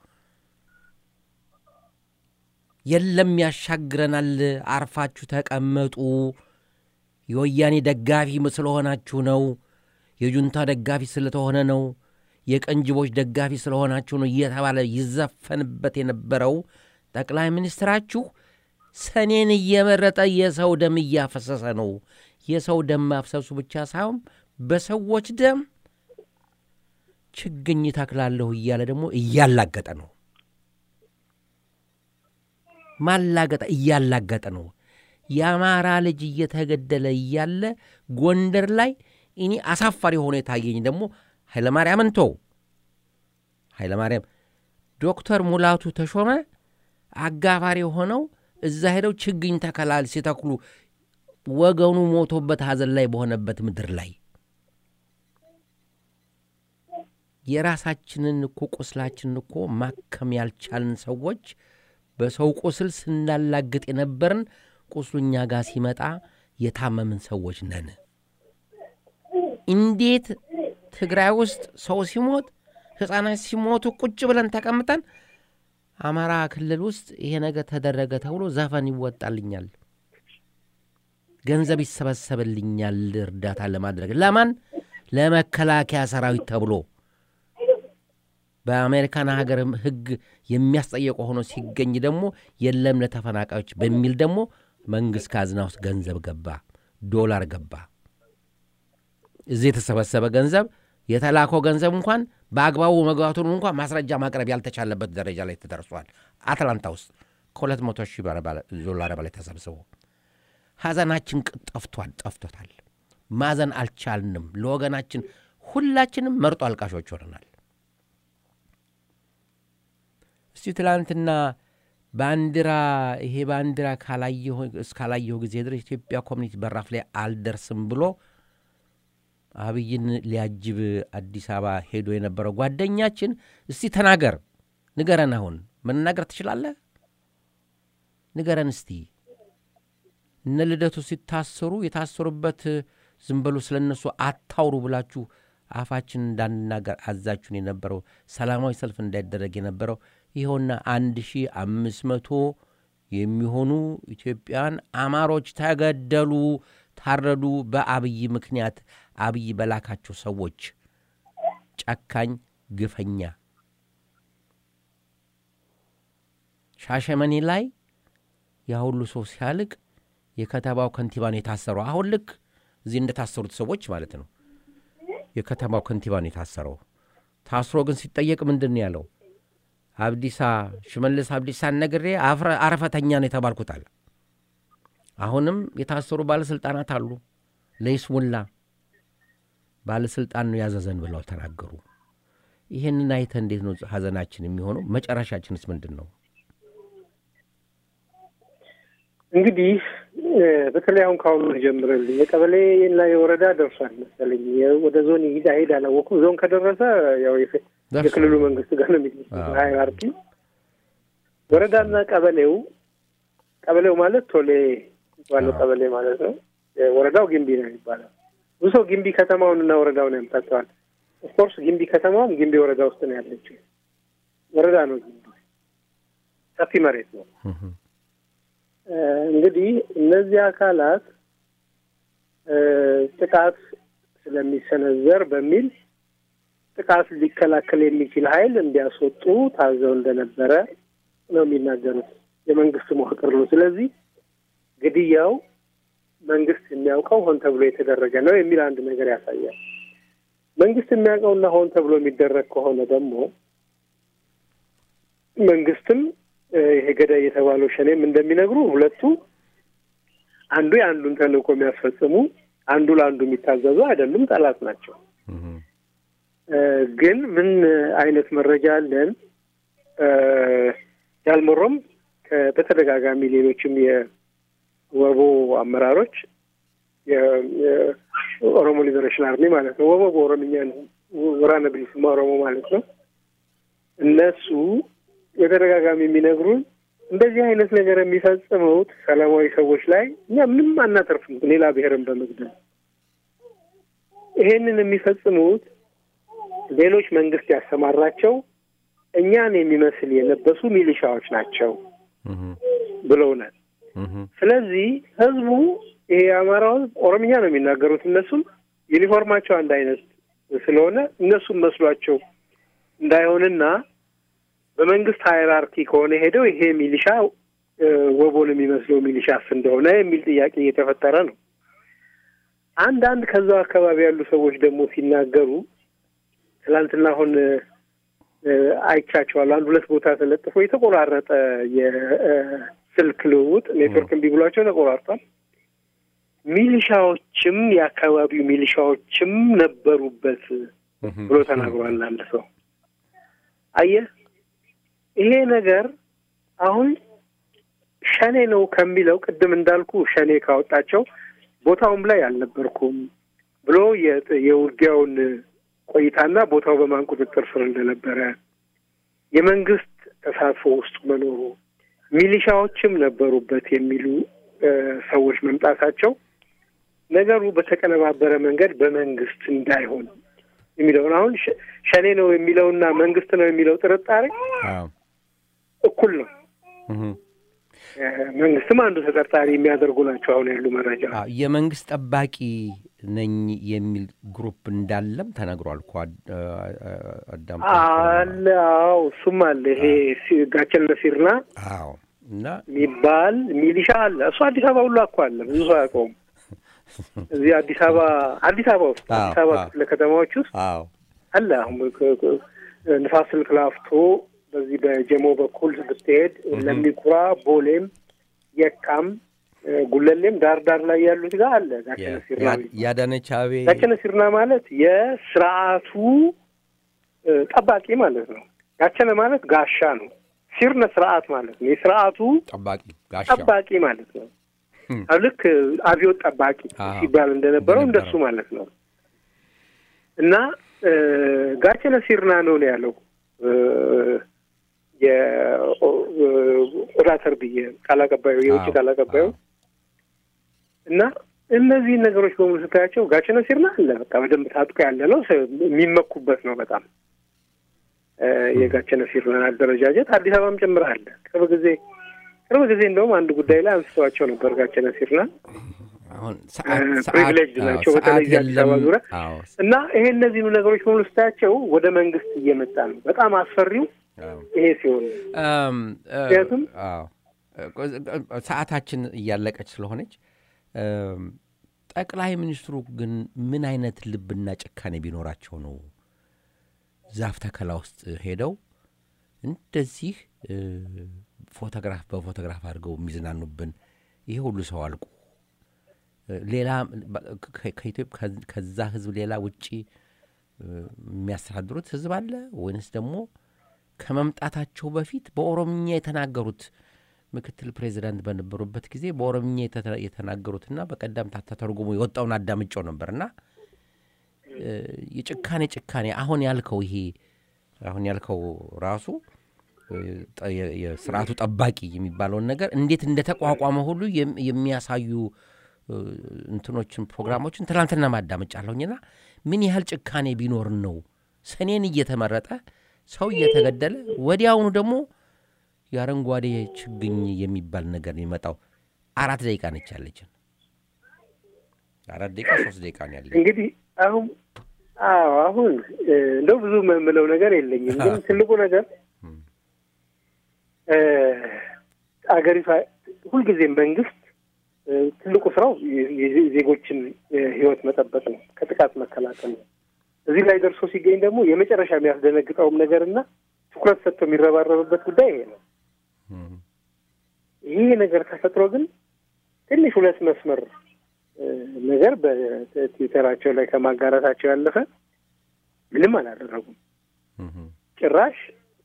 የለም ያሻግረናል፣ አርፋችሁ ተቀመጡ፣ የወያኔ ደጋፊ ስለሆናችሁ ነው፣ የጁንታ ደጋፊ ስለተሆነ ነው፣ የቀንጅቦች ደጋፊ ስለሆናችሁ ነው እየተባለ ይዘፈንበት የነበረው ጠቅላይ ሚኒስትራችሁ ሰኔን እየመረጠ የሰው ደም እያፈሰሰ ነው። የሰው ደም ማፍሰሱ ብቻ ሳይሆን በሰዎች ደም ችግኝ ተክላለሁ እያለ ደግሞ እያላገጠ ነው። ማላገጠ እያላገጠ ነው። የአማራ ልጅ እየተገደለ እያለ ጎንደር ላይ እኔ አሳፋሪ ሆኖ የታየኝ ደግሞ ኃይለማርያምን ተው ኃይለማርያም ዶክተር ሙላቱ ተሾመ አጋፋሪ ሆነው እዛ ሄደው ችግኝ ተከላል ሲተክሉ ወገኑ ሞቶበት ሐዘን ላይ በሆነበት ምድር ላይ የራሳችንን እኮ ቁስላችንን እኮ ማከም ያልቻልን ሰዎች በሰው ቁስል ስናላግጥ የነበርን ቁስሉ እኛ ጋር ሲመጣ የታመምን ሰዎች ነን። እንዴት ትግራይ ውስጥ ሰው ሲሞት ሕፃናት ሲሞቱ ቁጭ ብለን ተቀምጠን አማራ ክልል ውስጥ ይሄ ነገር ተደረገ ተብሎ ዘፈን ይወጣልኛል፣ ገንዘብ ይሰበሰብልኛል እርዳታ ለማድረግ ለማን? ለመከላከያ ሰራዊት ተብሎ በአሜሪካን ሀገር ሕግ የሚያስጠየቀው ሆኖ ሲገኝ ደግሞ የለም ለተፈናቃዮች በሚል ደግሞ መንግሥት ካዝና ውስጥ ገንዘብ ገባ፣ ዶላር ገባ። እዚህ የተሰበሰበ ገንዘብ የተላከው ገንዘብ እንኳን በአግባቡ መግባቱን እንኳን ማስረጃ ማቅረብ ያልተቻለበት ደረጃ ላይ ተደርሷል። አትላንታ ውስጥ ከሁለት መቶ ሺህ ዶላር በላይ ተሰብስቦ ሐዘናችን ጠፍቷል ጠፍቶታል። ማዘን አልቻልንም። ለወገናችን ሁላችንም መርጦ አልቃሾች ሆነናል። እስቲ ትላንትና ባንዲራ ይሄ ባንዲራ እስካላየሁ ጊዜ ድረስ ኢትዮጵያ ኮሚኒቲ በራፍ ላይ አልደርስም ብሎ አብይን ሊያጅብ አዲስ አበባ ሄዶ የነበረው ጓደኛችን እስቲ ተናገር፣ ንገረን። አሁን መናገር ትችላለህ? ንገረን እስቲ። እነ ልደቱ ሲታሰሩ የታሰሩበት ዝም በሉ ስለ እነሱ አታውሩ ብላችሁ አፋችን እንዳንናገር አዛችሁን የነበረው ሰላማዊ ሰልፍ እንዳይደረግ የነበረው ይኸውና አንድ ሺህ አምስት መቶ የሚሆኑ ኢትዮጵያውያን አማሮች ተገደሉ፣ ታረዱ በአብይ ምክንያት አብይ በላካቸው ሰዎች ጨካኝ ግፈኛ ሻሸመኔ ላይ ያ ሁሉ ሰው ሲያልቅ የከተማው ከንቲባ ነው የታሰረው። አሁን ልክ እዚህ እንደታሰሩት ሰዎች ማለት ነው። የከተማው ከንቲባ ነው የታሰረው። ታስሮ ግን ሲጠየቅ ምንድን ነው ያለው? አብዲሳ ሽመልስ አብዲሳን ነግሬ አረፈተኛ ነው የተባልኩት አለ። አሁንም የታሰሩ ባለሥልጣናት አሉ። ለይስሙላ ባለሥልጣን ነው ያዘዘን ብለው ተናገሩ። ይህንን አይተ እንዴት ነው ሐዘናችን የሚሆነው? መጨረሻችንስ ምንድን ነው? እንግዲህ በተለይ አሁን ከአሁኑ ጀምረልኝ የቀበሌ እና የወረዳ ደርሷል መሰለኝ። ወደ ዞን ይሄድ አይሄድ አላወኩም። ዞን ከደረሰ ያው የክልሉ መንግስት ጋር ነው የሚል ሃይራርኪ። ወረዳና ቀበሌው ቀበሌው ማለት ቶሌ ባለው ቀበሌ ማለት ነው። ወረዳው ግንቢ ነው የሚባለው። ብዙ ሰው ግንቢ ከተማውን እና ወረዳውን ያምታቸዋል። ኦፍኮርስ ጊምቢ ከተማም ጊምቢ ወረዳ ውስጥ ነው ያለችው። ወረዳ ነው ጊምቢ፣ ሰፊ መሬት ነው። እንግዲህ እነዚህ አካላት ጥቃት ስለሚሰነዘር በሚል ጥቃት ሊከላከል የሚችል ኃይል እንዲያስወጡ ታዘው እንደነበረ ነው የሚናገሩት። የመንግስት መዋቅር ነው። ስለዚህ ግድያው መንግስት የሚያውቀው ሆን ተብሎ የተደረገ ነው የሚል አንድ ነገር ያሳያል። መንግስት የሚያውቀውና ሆን ተብሎ የሚደረግ ከሆነ ደግሞ መንግስትም ይሄ ገዳይ የተባለው ሸኔም እንደሚነግሩ ሁለቱ አንዱ የአንዱን ተልእኮ የሚያስፈጽሙ አንዱ ለአንዱ የሚታዘዙ አይደሉም፣ ጠላት ናቸው። ግን ምን አይነት መረጃ አለን? ያልመሮም በተደጋጋሚ ሌሎችም የወቦ አመራሮች የኦሮሞ ሊበሬሽን አርሚ ማለት ነው። ወቦ በኦሮምኛ ነው፣ ወራነ ብሊስማ ኦሮሞ ማለት ነው። እነሱ በተደጋጋሚ የሚነግሩን እንደዚህ አይነት ነገር የሚፈጽሙት ሰላማዊ ሰዎች ላይ እኛ ምንም አናተርፍም፣ ሌላ ብሔርን በመግደል ይሄንን የሚፈጽሙት ሌሎች መንግስት ያሰማራቸው እኛን የሚመስል የለበሱ ሚሊሻዎች ናቸው ብለውናል። ስለዚህ ህዝቡ ይሄ የአማራው ህዝብ ኦሮምኛ ነው የሚናገሩት። እነሱም ዩኒፎርማቸው አንድ አይነት ስለሆነ እነሱም መስሏቸው እንዳይሆንና በመንግስት ሃይራርኪ ከሆነ ሄደው ይሄ ሚሊሻ ወቦን የሚመስለው ሚሊሻስ እንደሆነ የሚል ጥያቄ እየተፈጠረ ነው። አንዳንድ ከዛው አካባቢ ያሉ ሰዎች ደግሞ ሲናገሩ ትላንትና አሁን አይቻቸዋለሁ። አንድ ሁለት ቦታ ተለጥፎ የተቆራረጠ የስልክ ልውውጥ ኔትወርክ እምቢ ብሏቸው ተቆራርጧል። ሚሊሻዎችም የአካባቢው ሚሊሻዎችም ነበሩበት ብሎ ተናግሯል አንድ ሰው። አየህ ይሄ ነገር አሁን ሸኔ ነው ከሚለው ቅድም እንዳልኩ ሸኔ ካወጣቸው ቦታውም ላይ አልነበርኩም ብሎ የውጊያውን ቆይታና ቦታው በማን ቁጥጥር ስር እንደነበረ የመንግስት ተሳትፎ ውስጥ መኖሩ ሚሊሻዎችም ነበሩበት የሚሉ ሰዎች መምጣታቸው ነገሩ በተቀነባበረ መንገድ በመንግስት እንዳይሆን የሚለውን አሁን ሸኔ ነው የሚለውና መንግስት ነው የሚለው ጥርጣሬ እኩል ነው። መንግስትም አንዱ ተጠርጣሪ የሚያደርጉ ናቸው። አሁን ያሉ መረጃ የመንግስት ጠባቂ ነኝ የሚል ግሩፕ እንዳለም ተነግሯል እኮ አዳም አለ። አዎ እሱም አለ። ይሄ ጋቸነ ሲርና አዎ እና የሚባል ሚሊሻ አለ። እሱ አዲስ አበባ ሁሉ እኮ አለ። ብዙ ሰው አያውቀውም። እዚህ አዲስ አበባ አዲስ አበባ ውስጥ አዲስ አበባ ክፍለ ከተማዎች ውስጥ አዎ አለ። አሁን ንፋስ ስልክ ላፍቶ በዚህ በጀሞ በኩል ብትሄድ ለሚኩራ፣ ቦሌም፣ የካም፣ ጉለሌም ዳር ዳር ላይ ያሉት ጋር አለ ጋቸነ ሲርና። ያዳነች አቤ ጋቸነ ሲርና ማለት የስርዓቱ ጠባቂ ማለት ነው። ጋቸነ ማለት ጋሻ ነው። ሲርነ ስርዓት ማለት ነው። የስርዓቱ ጠባቂ ጋሻ ጠባቂ ማለት ነው። ልክ አብዮት ጠባቂ ሲባል እንደነበረው እንደሱ ማለት ነው። እና ጋቸነ ሲርና ነው ነው ያለው የኦዳተር ብዬ ቃል አቀባዩ የውጭ ቃል አቀባዩ እና እነዚህን ነገሮች በሙሉ ስታያቸው ጋቸነ ሲርና አለ በቃ በደንብ ታጥቆ ያለ ነው። የሚመኩበት ነው በጣም የጋቸነ ሲርናን አደረጃጀት አዲስ አበባም ጭምር አለ። ቅርብ ጊዜ ቅርብ ጊዜ እንደውም አንድ ጉዳይ ላይ አንስተዋቸው ነበር ጋቸነ ሲርናን ፕሪቪሌጅ ናቸው በተለይ አዲስ አበባ ዙሪያ እና ይሄ እነዚህኑ ነገሮች በሙሉ ስታያቸው ወደ መንግስት እየመጣ ነው። በጣም አስፈሪው ይሄ ሲሆን ምክንያቱም ሰዓታችን እያለቀች ስለሆነች ጠቅላይ ሚኒስትሩ ግን ምን አይነት ልብና ጭካኔ ቢኖራቸው ነው ዛፍ ተከላ ውስጥ ሄደው እንደዚህ ፎቶግራፍ በፎቶግራፍ አድርገው የሚዝናኑብን ይሄ ሁሉ ሰው አልቁ ሌላ ከዛ ህዝብ ሌላ ውጪ የሚያስተዳድሩት ህዝብ አለ ወይንስ ደግሞ ከመምጣታቸው በፊት በኦሮምኛ የተናገሩት ምክትል ፕሬዚዳንት በነበሩበት ጊዜ በኦሮምኛ የተናገሩትና በቀደም ተተርጉሞ የወጣውን አዳምጫው ነበርና የጭካኔ ጭካኔ አሁን ያልከው ይሄ አሁን ያልከው ራሱ የስርዓቱ ጠባቂ የሚባለውን ነገር እንዴት እንደተቋቋመ ሁሉ የሚያሳዩ እንትኖችን ፕሮግራሞችን ትናንትና ማዳመጫለሁኝና ምን ያህል ጭካኔ ቢኖር ነው ሰኔን እየተመረጠ ሰው እየተገደለ ወዲያውኑ ደግሞ የአረንጓዴ ችግኝ የሚባል ነገር የሚመጣው አራት ደቂቃ ነች ያለችን አራት ደቂቃ ሶስት ደቂቃ ነው ያለ እንግዲህ አሁን አዎ አሁን እንደው ብዙ የምለው ነገር የለኝም ግን ትልቁ ነገር አገሪቷ ሁልጊዜም መንግስት ትልቁ ስራው ዜጎችን ህይወት መጠበቅ ነው፣ ከጥቃት መከላከል ነው። እዚህ ላይ ደርሶ ሲገኝ ደግሞ የመጨረሻ የሚያስደነግጠውም ነገር እና ትኩረት ሰጥቶ የሚረባረብበት ጉዳይ ይሄ ነው። ይሄ ነገር ተፈጥሮ ግን ትንሽ ሁለት መስመር ነገር በትዊተራቸው ላይ ከማጋራታቸው ያለፈ ምንም አላደረጉም። ጭራሽ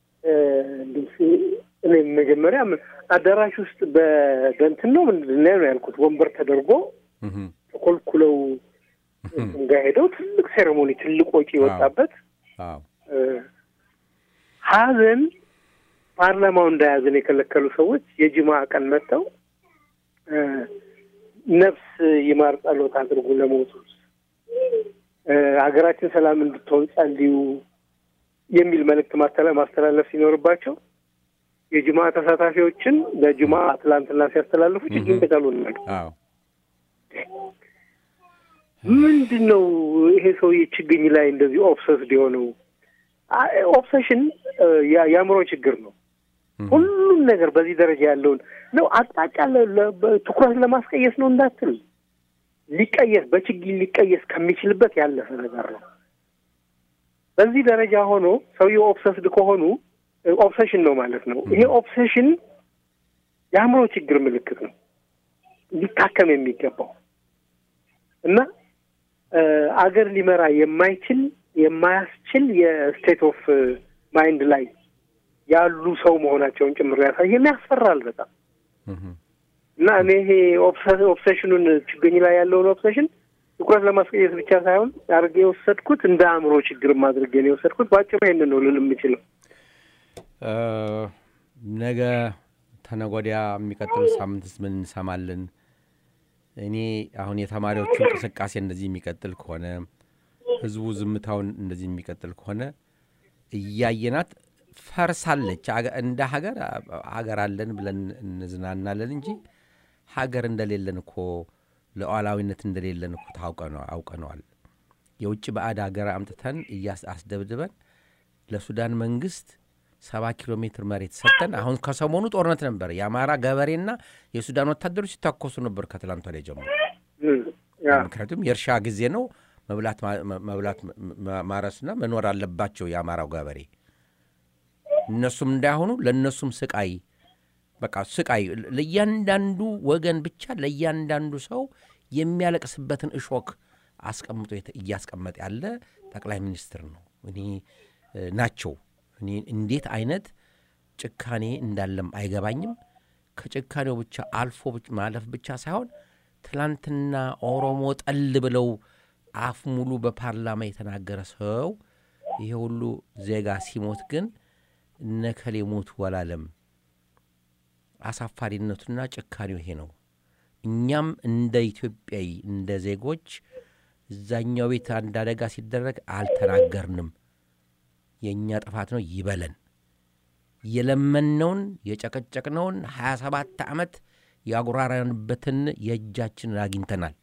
እኔ መጀመሪያ አዳራሽ ውስጥ በእንትን ነው ምንድን ነው ያልኩት ወንበር ተደርጎ ተኮልኩለው ጋ ሄደው ትልቅ ሴሬሞኒ ትልቅ ወጪ የወጣበት ሀዘን ፓርላማው እንዳያዝን የከለከሉ ሰዎች የጅማ ቀን መጥተው ነፍስ ይማር ጸሎት አድርጉ ለሞቱት ሀገራችን ሰላም እንድትሆን ጸልዩ የሚል መልእክት ማስተላለፍ ሲኖርባቸው የጅማ ተሳታፊዎችን በጅማ ትላንትና ሲያስተላልፉ ችግኝ ቅጠሉ ናሉ። ምንድን ነው ይሄ ሰውዬ ችግኝ ላይ እንደዚህ ኦብሰስድ የሆነው? ኦብሰሽን የአእምሮ ችግር ነው። ሁሉም ነገር በዚህ ደረጃ ያለውን ነው አቅጣጫ ትኩረት ለማስቀየስ ነው እንዳትል ሊቀየስ በችግኝ ሊቀየስ ከሚችልበት ያለፈ ነገር ነው። በዚህ ደረጃ ሆኖ ሰውየው ኦብሰስድ ከሆኑ ኦብሴሽን ነው ማለት ነው። ይሄ ኦብሴሽን የአእምሮ ችግር ምልክት ነው ሊታከም የሚገባው እና አገር ሊመራ የማይችል የማያስችል የስቴት ኦፍ ማይንድ ላይ ያሉ ሰው መሆናቸውን ጭምር ያሳየን ያስፈራል በጣም እና እኔ ይሄ ኦብሴሽኑን ችግኝ ላይ ያለውን ኦብሴሽን ትኩረት ለማስቀየስ ብቻ ሳይሆን አድርጌ የወሰድኩት እንደ አእምሮ ችግርም አድርጌ ነው የወሰድኩት። በአጭሩ ይሄንን ነው ልል የምችለው። ነገ ተነጎዲያ የሚቀጥል ሳምንትስ ምን እንሰማለን? እኔ አሁን የተማሪዎቹ እንቅስቃሴ እንደዚህ የሚቀጥል ከሆነ ህዝቡ ዝምታውን እንደዚህ የሚቀጥል ከሆነ እያየናት ፈርሳለች። እንደ ሀገር ሀገር አለን ብለን እንዝናናለን እንጂ ሀገር እንደሌለን እኮ ሉዓላዊነት እንደሌለን እኮ አውቀነዋል። የውጭ ባዕድ ሀገር አምጥተን አስደብድበን ለሱዳን መንግስት ሰባ ኪሎ ሜትር መሬት ሰጥተን አሁን ከሰሞኑ ጦርነት ነበር። የአማራ ገበሬና የሱዳን ወታደሮች ሲታኮሱ ነበር ከትላንት ወዲያ ጀምሮ። ምክንያቱም የእርሻ ጊዜ ነው። መብላት ማረስና መኖር አለባቸው የአማራው ገበሬ። እነሱም እንዳይሆኑ ለእነሱም ስቃይ በቃ ስቃይ ለእያንዳንዱ ወገን ብቻ ለእያንዳንዱ ሰው የሚያለቅስበትን እሾክ አስቀምጦ እያስቀመጠ ያለ ጠቅላይ ሚኒስትር ነው እኔ ናቸው። እኔ እንዴት አይነት ጭካኔ እንዳለም አይገባኝም። ከጭካኔው ብቻ አልፎ ማለፍ ብቻ ሳይሆን ትላንትና ኦሮሞ ጠል ብለው አፍ ሙሉ በፓርላማ የተናገረ ሰው ይሄ ሁሉ ዜጋ ሲሞት ግን እነከሌ ሞቱ አላለም። አሳፋሪነቱና ጭካኔው ይሄ ነው። እኛም እንደ ኢትዮጵያዊ እንደ ዜጎች እዛኛው ቤት አንድ አደጋ ሲደረግ አልተናገርንም። የእኛ ጥፋት ነው ይበለን። የለመነውን የጨቀጨቅነውን ሀያ ሰባት ዓመት ያጉራራንበትን የእጃችንን አግኝተናል።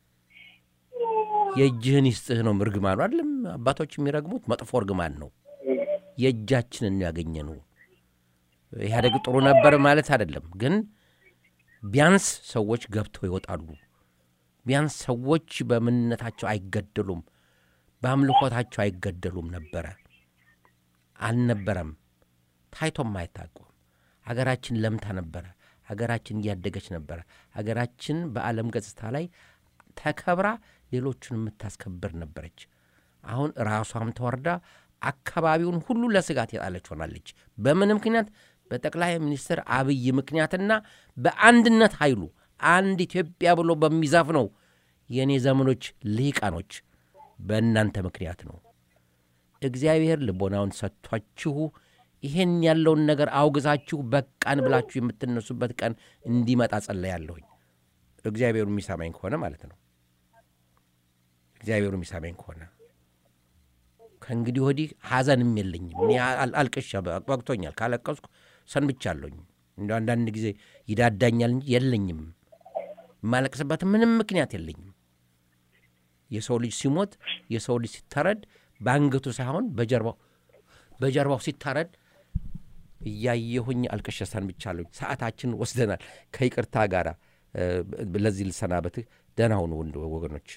የእጅህን ይስጥህ ነው እርግማኑ አይደለም አባቶች የሚረግሙት መጥፎ እርግማን ነው። የእጃችንን ያገኘ ነው። ኢህአዴግ ጥሩ ነበር ማለት አይደለም፣ ግን ቢያንስ ሰዎች ገብተው ይወጣሉ። ቢያንስ ሰዎች በምንነታቸው አይገደሉም፣ በአምልኮታቸው አይገደሉም ነበረ። አልነበረም፣ ታይቶም አይታቁም። አገራችን ለምታ ነበረ። አገራችን እያደገች ነበረ። አገራችን በዓለም ገጽታ ላይ ተከብራ ሌሎቹን የምታስከብር ነበረች። አሁን ራሷም ተወርዳ አካባቢውን ሁሉ ለስጋት የጣለች ሆናለች። በምን ምክንያት? በጠቅላይ ሚኒስትር አብይ ምክንያትና በአንድነት ኃይሉ አንድ ኢትዮጵያ ብሎ በሚዛፍነው የእኔ ዘመኖች ልሂቃኖች በእናንተ ምክንያት ነው። እግዚአብሔር ልቦናውን ሰጥቷችሁ ይሄን ያለውን ነገር አውግዛችሁ በቃን ብላችሁ የምትነሱበት ቀን እንዲመጣ ጸለያለሁኝ። እግዚአብሔሩ የሚሰማኝ ከሆነ ማለት ነው። እግዚአብሔሩ የሚሰማኝ ከሆነ ከእንግዲህ ወዲህ ሐዘንም የለኝም። እኔ አልቅሻ በቅቶኛል። ካለቀስኩ ሰንብቻለሁኝ። እንደ አንዳንድ ጊዜ ይዳዳኛል እንጂ የለኝም። የማለቅስበት ምንም ምክንያት የለኝም። የሰው ልጅ ሲሞት የሰው ልጅ ሲታረድ በአንገቱ ሳይሆን በጀርባው በጀርባው ሲታረድ እያየሁኝ አልቅሼ ሰንብቻለሁኝ። ሰዓታችን ወስደናል። ከይቅርታ ጋር ለዚህ ልሰናበትህ። ደህና ሁኑ ወገኖች።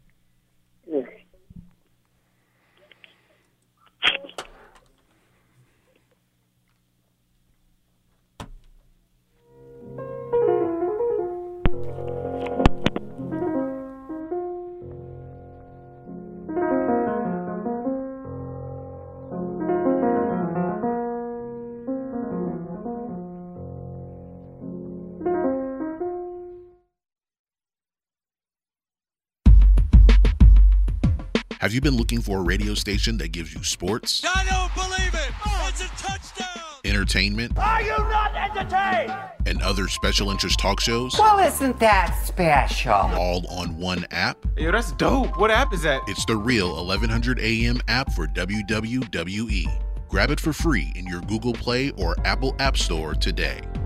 Have you been looking for a radio station that gives you sports, I don't believe it! It's a touchdown! entertainment, Are you not entertained? and other special interest talk shows Well, isn't that special? all on one app? Yo, that's dope. What app is that? It's the real 1100 AM app for WWWE. Grab it for free in your Google Play or Apple App Store today.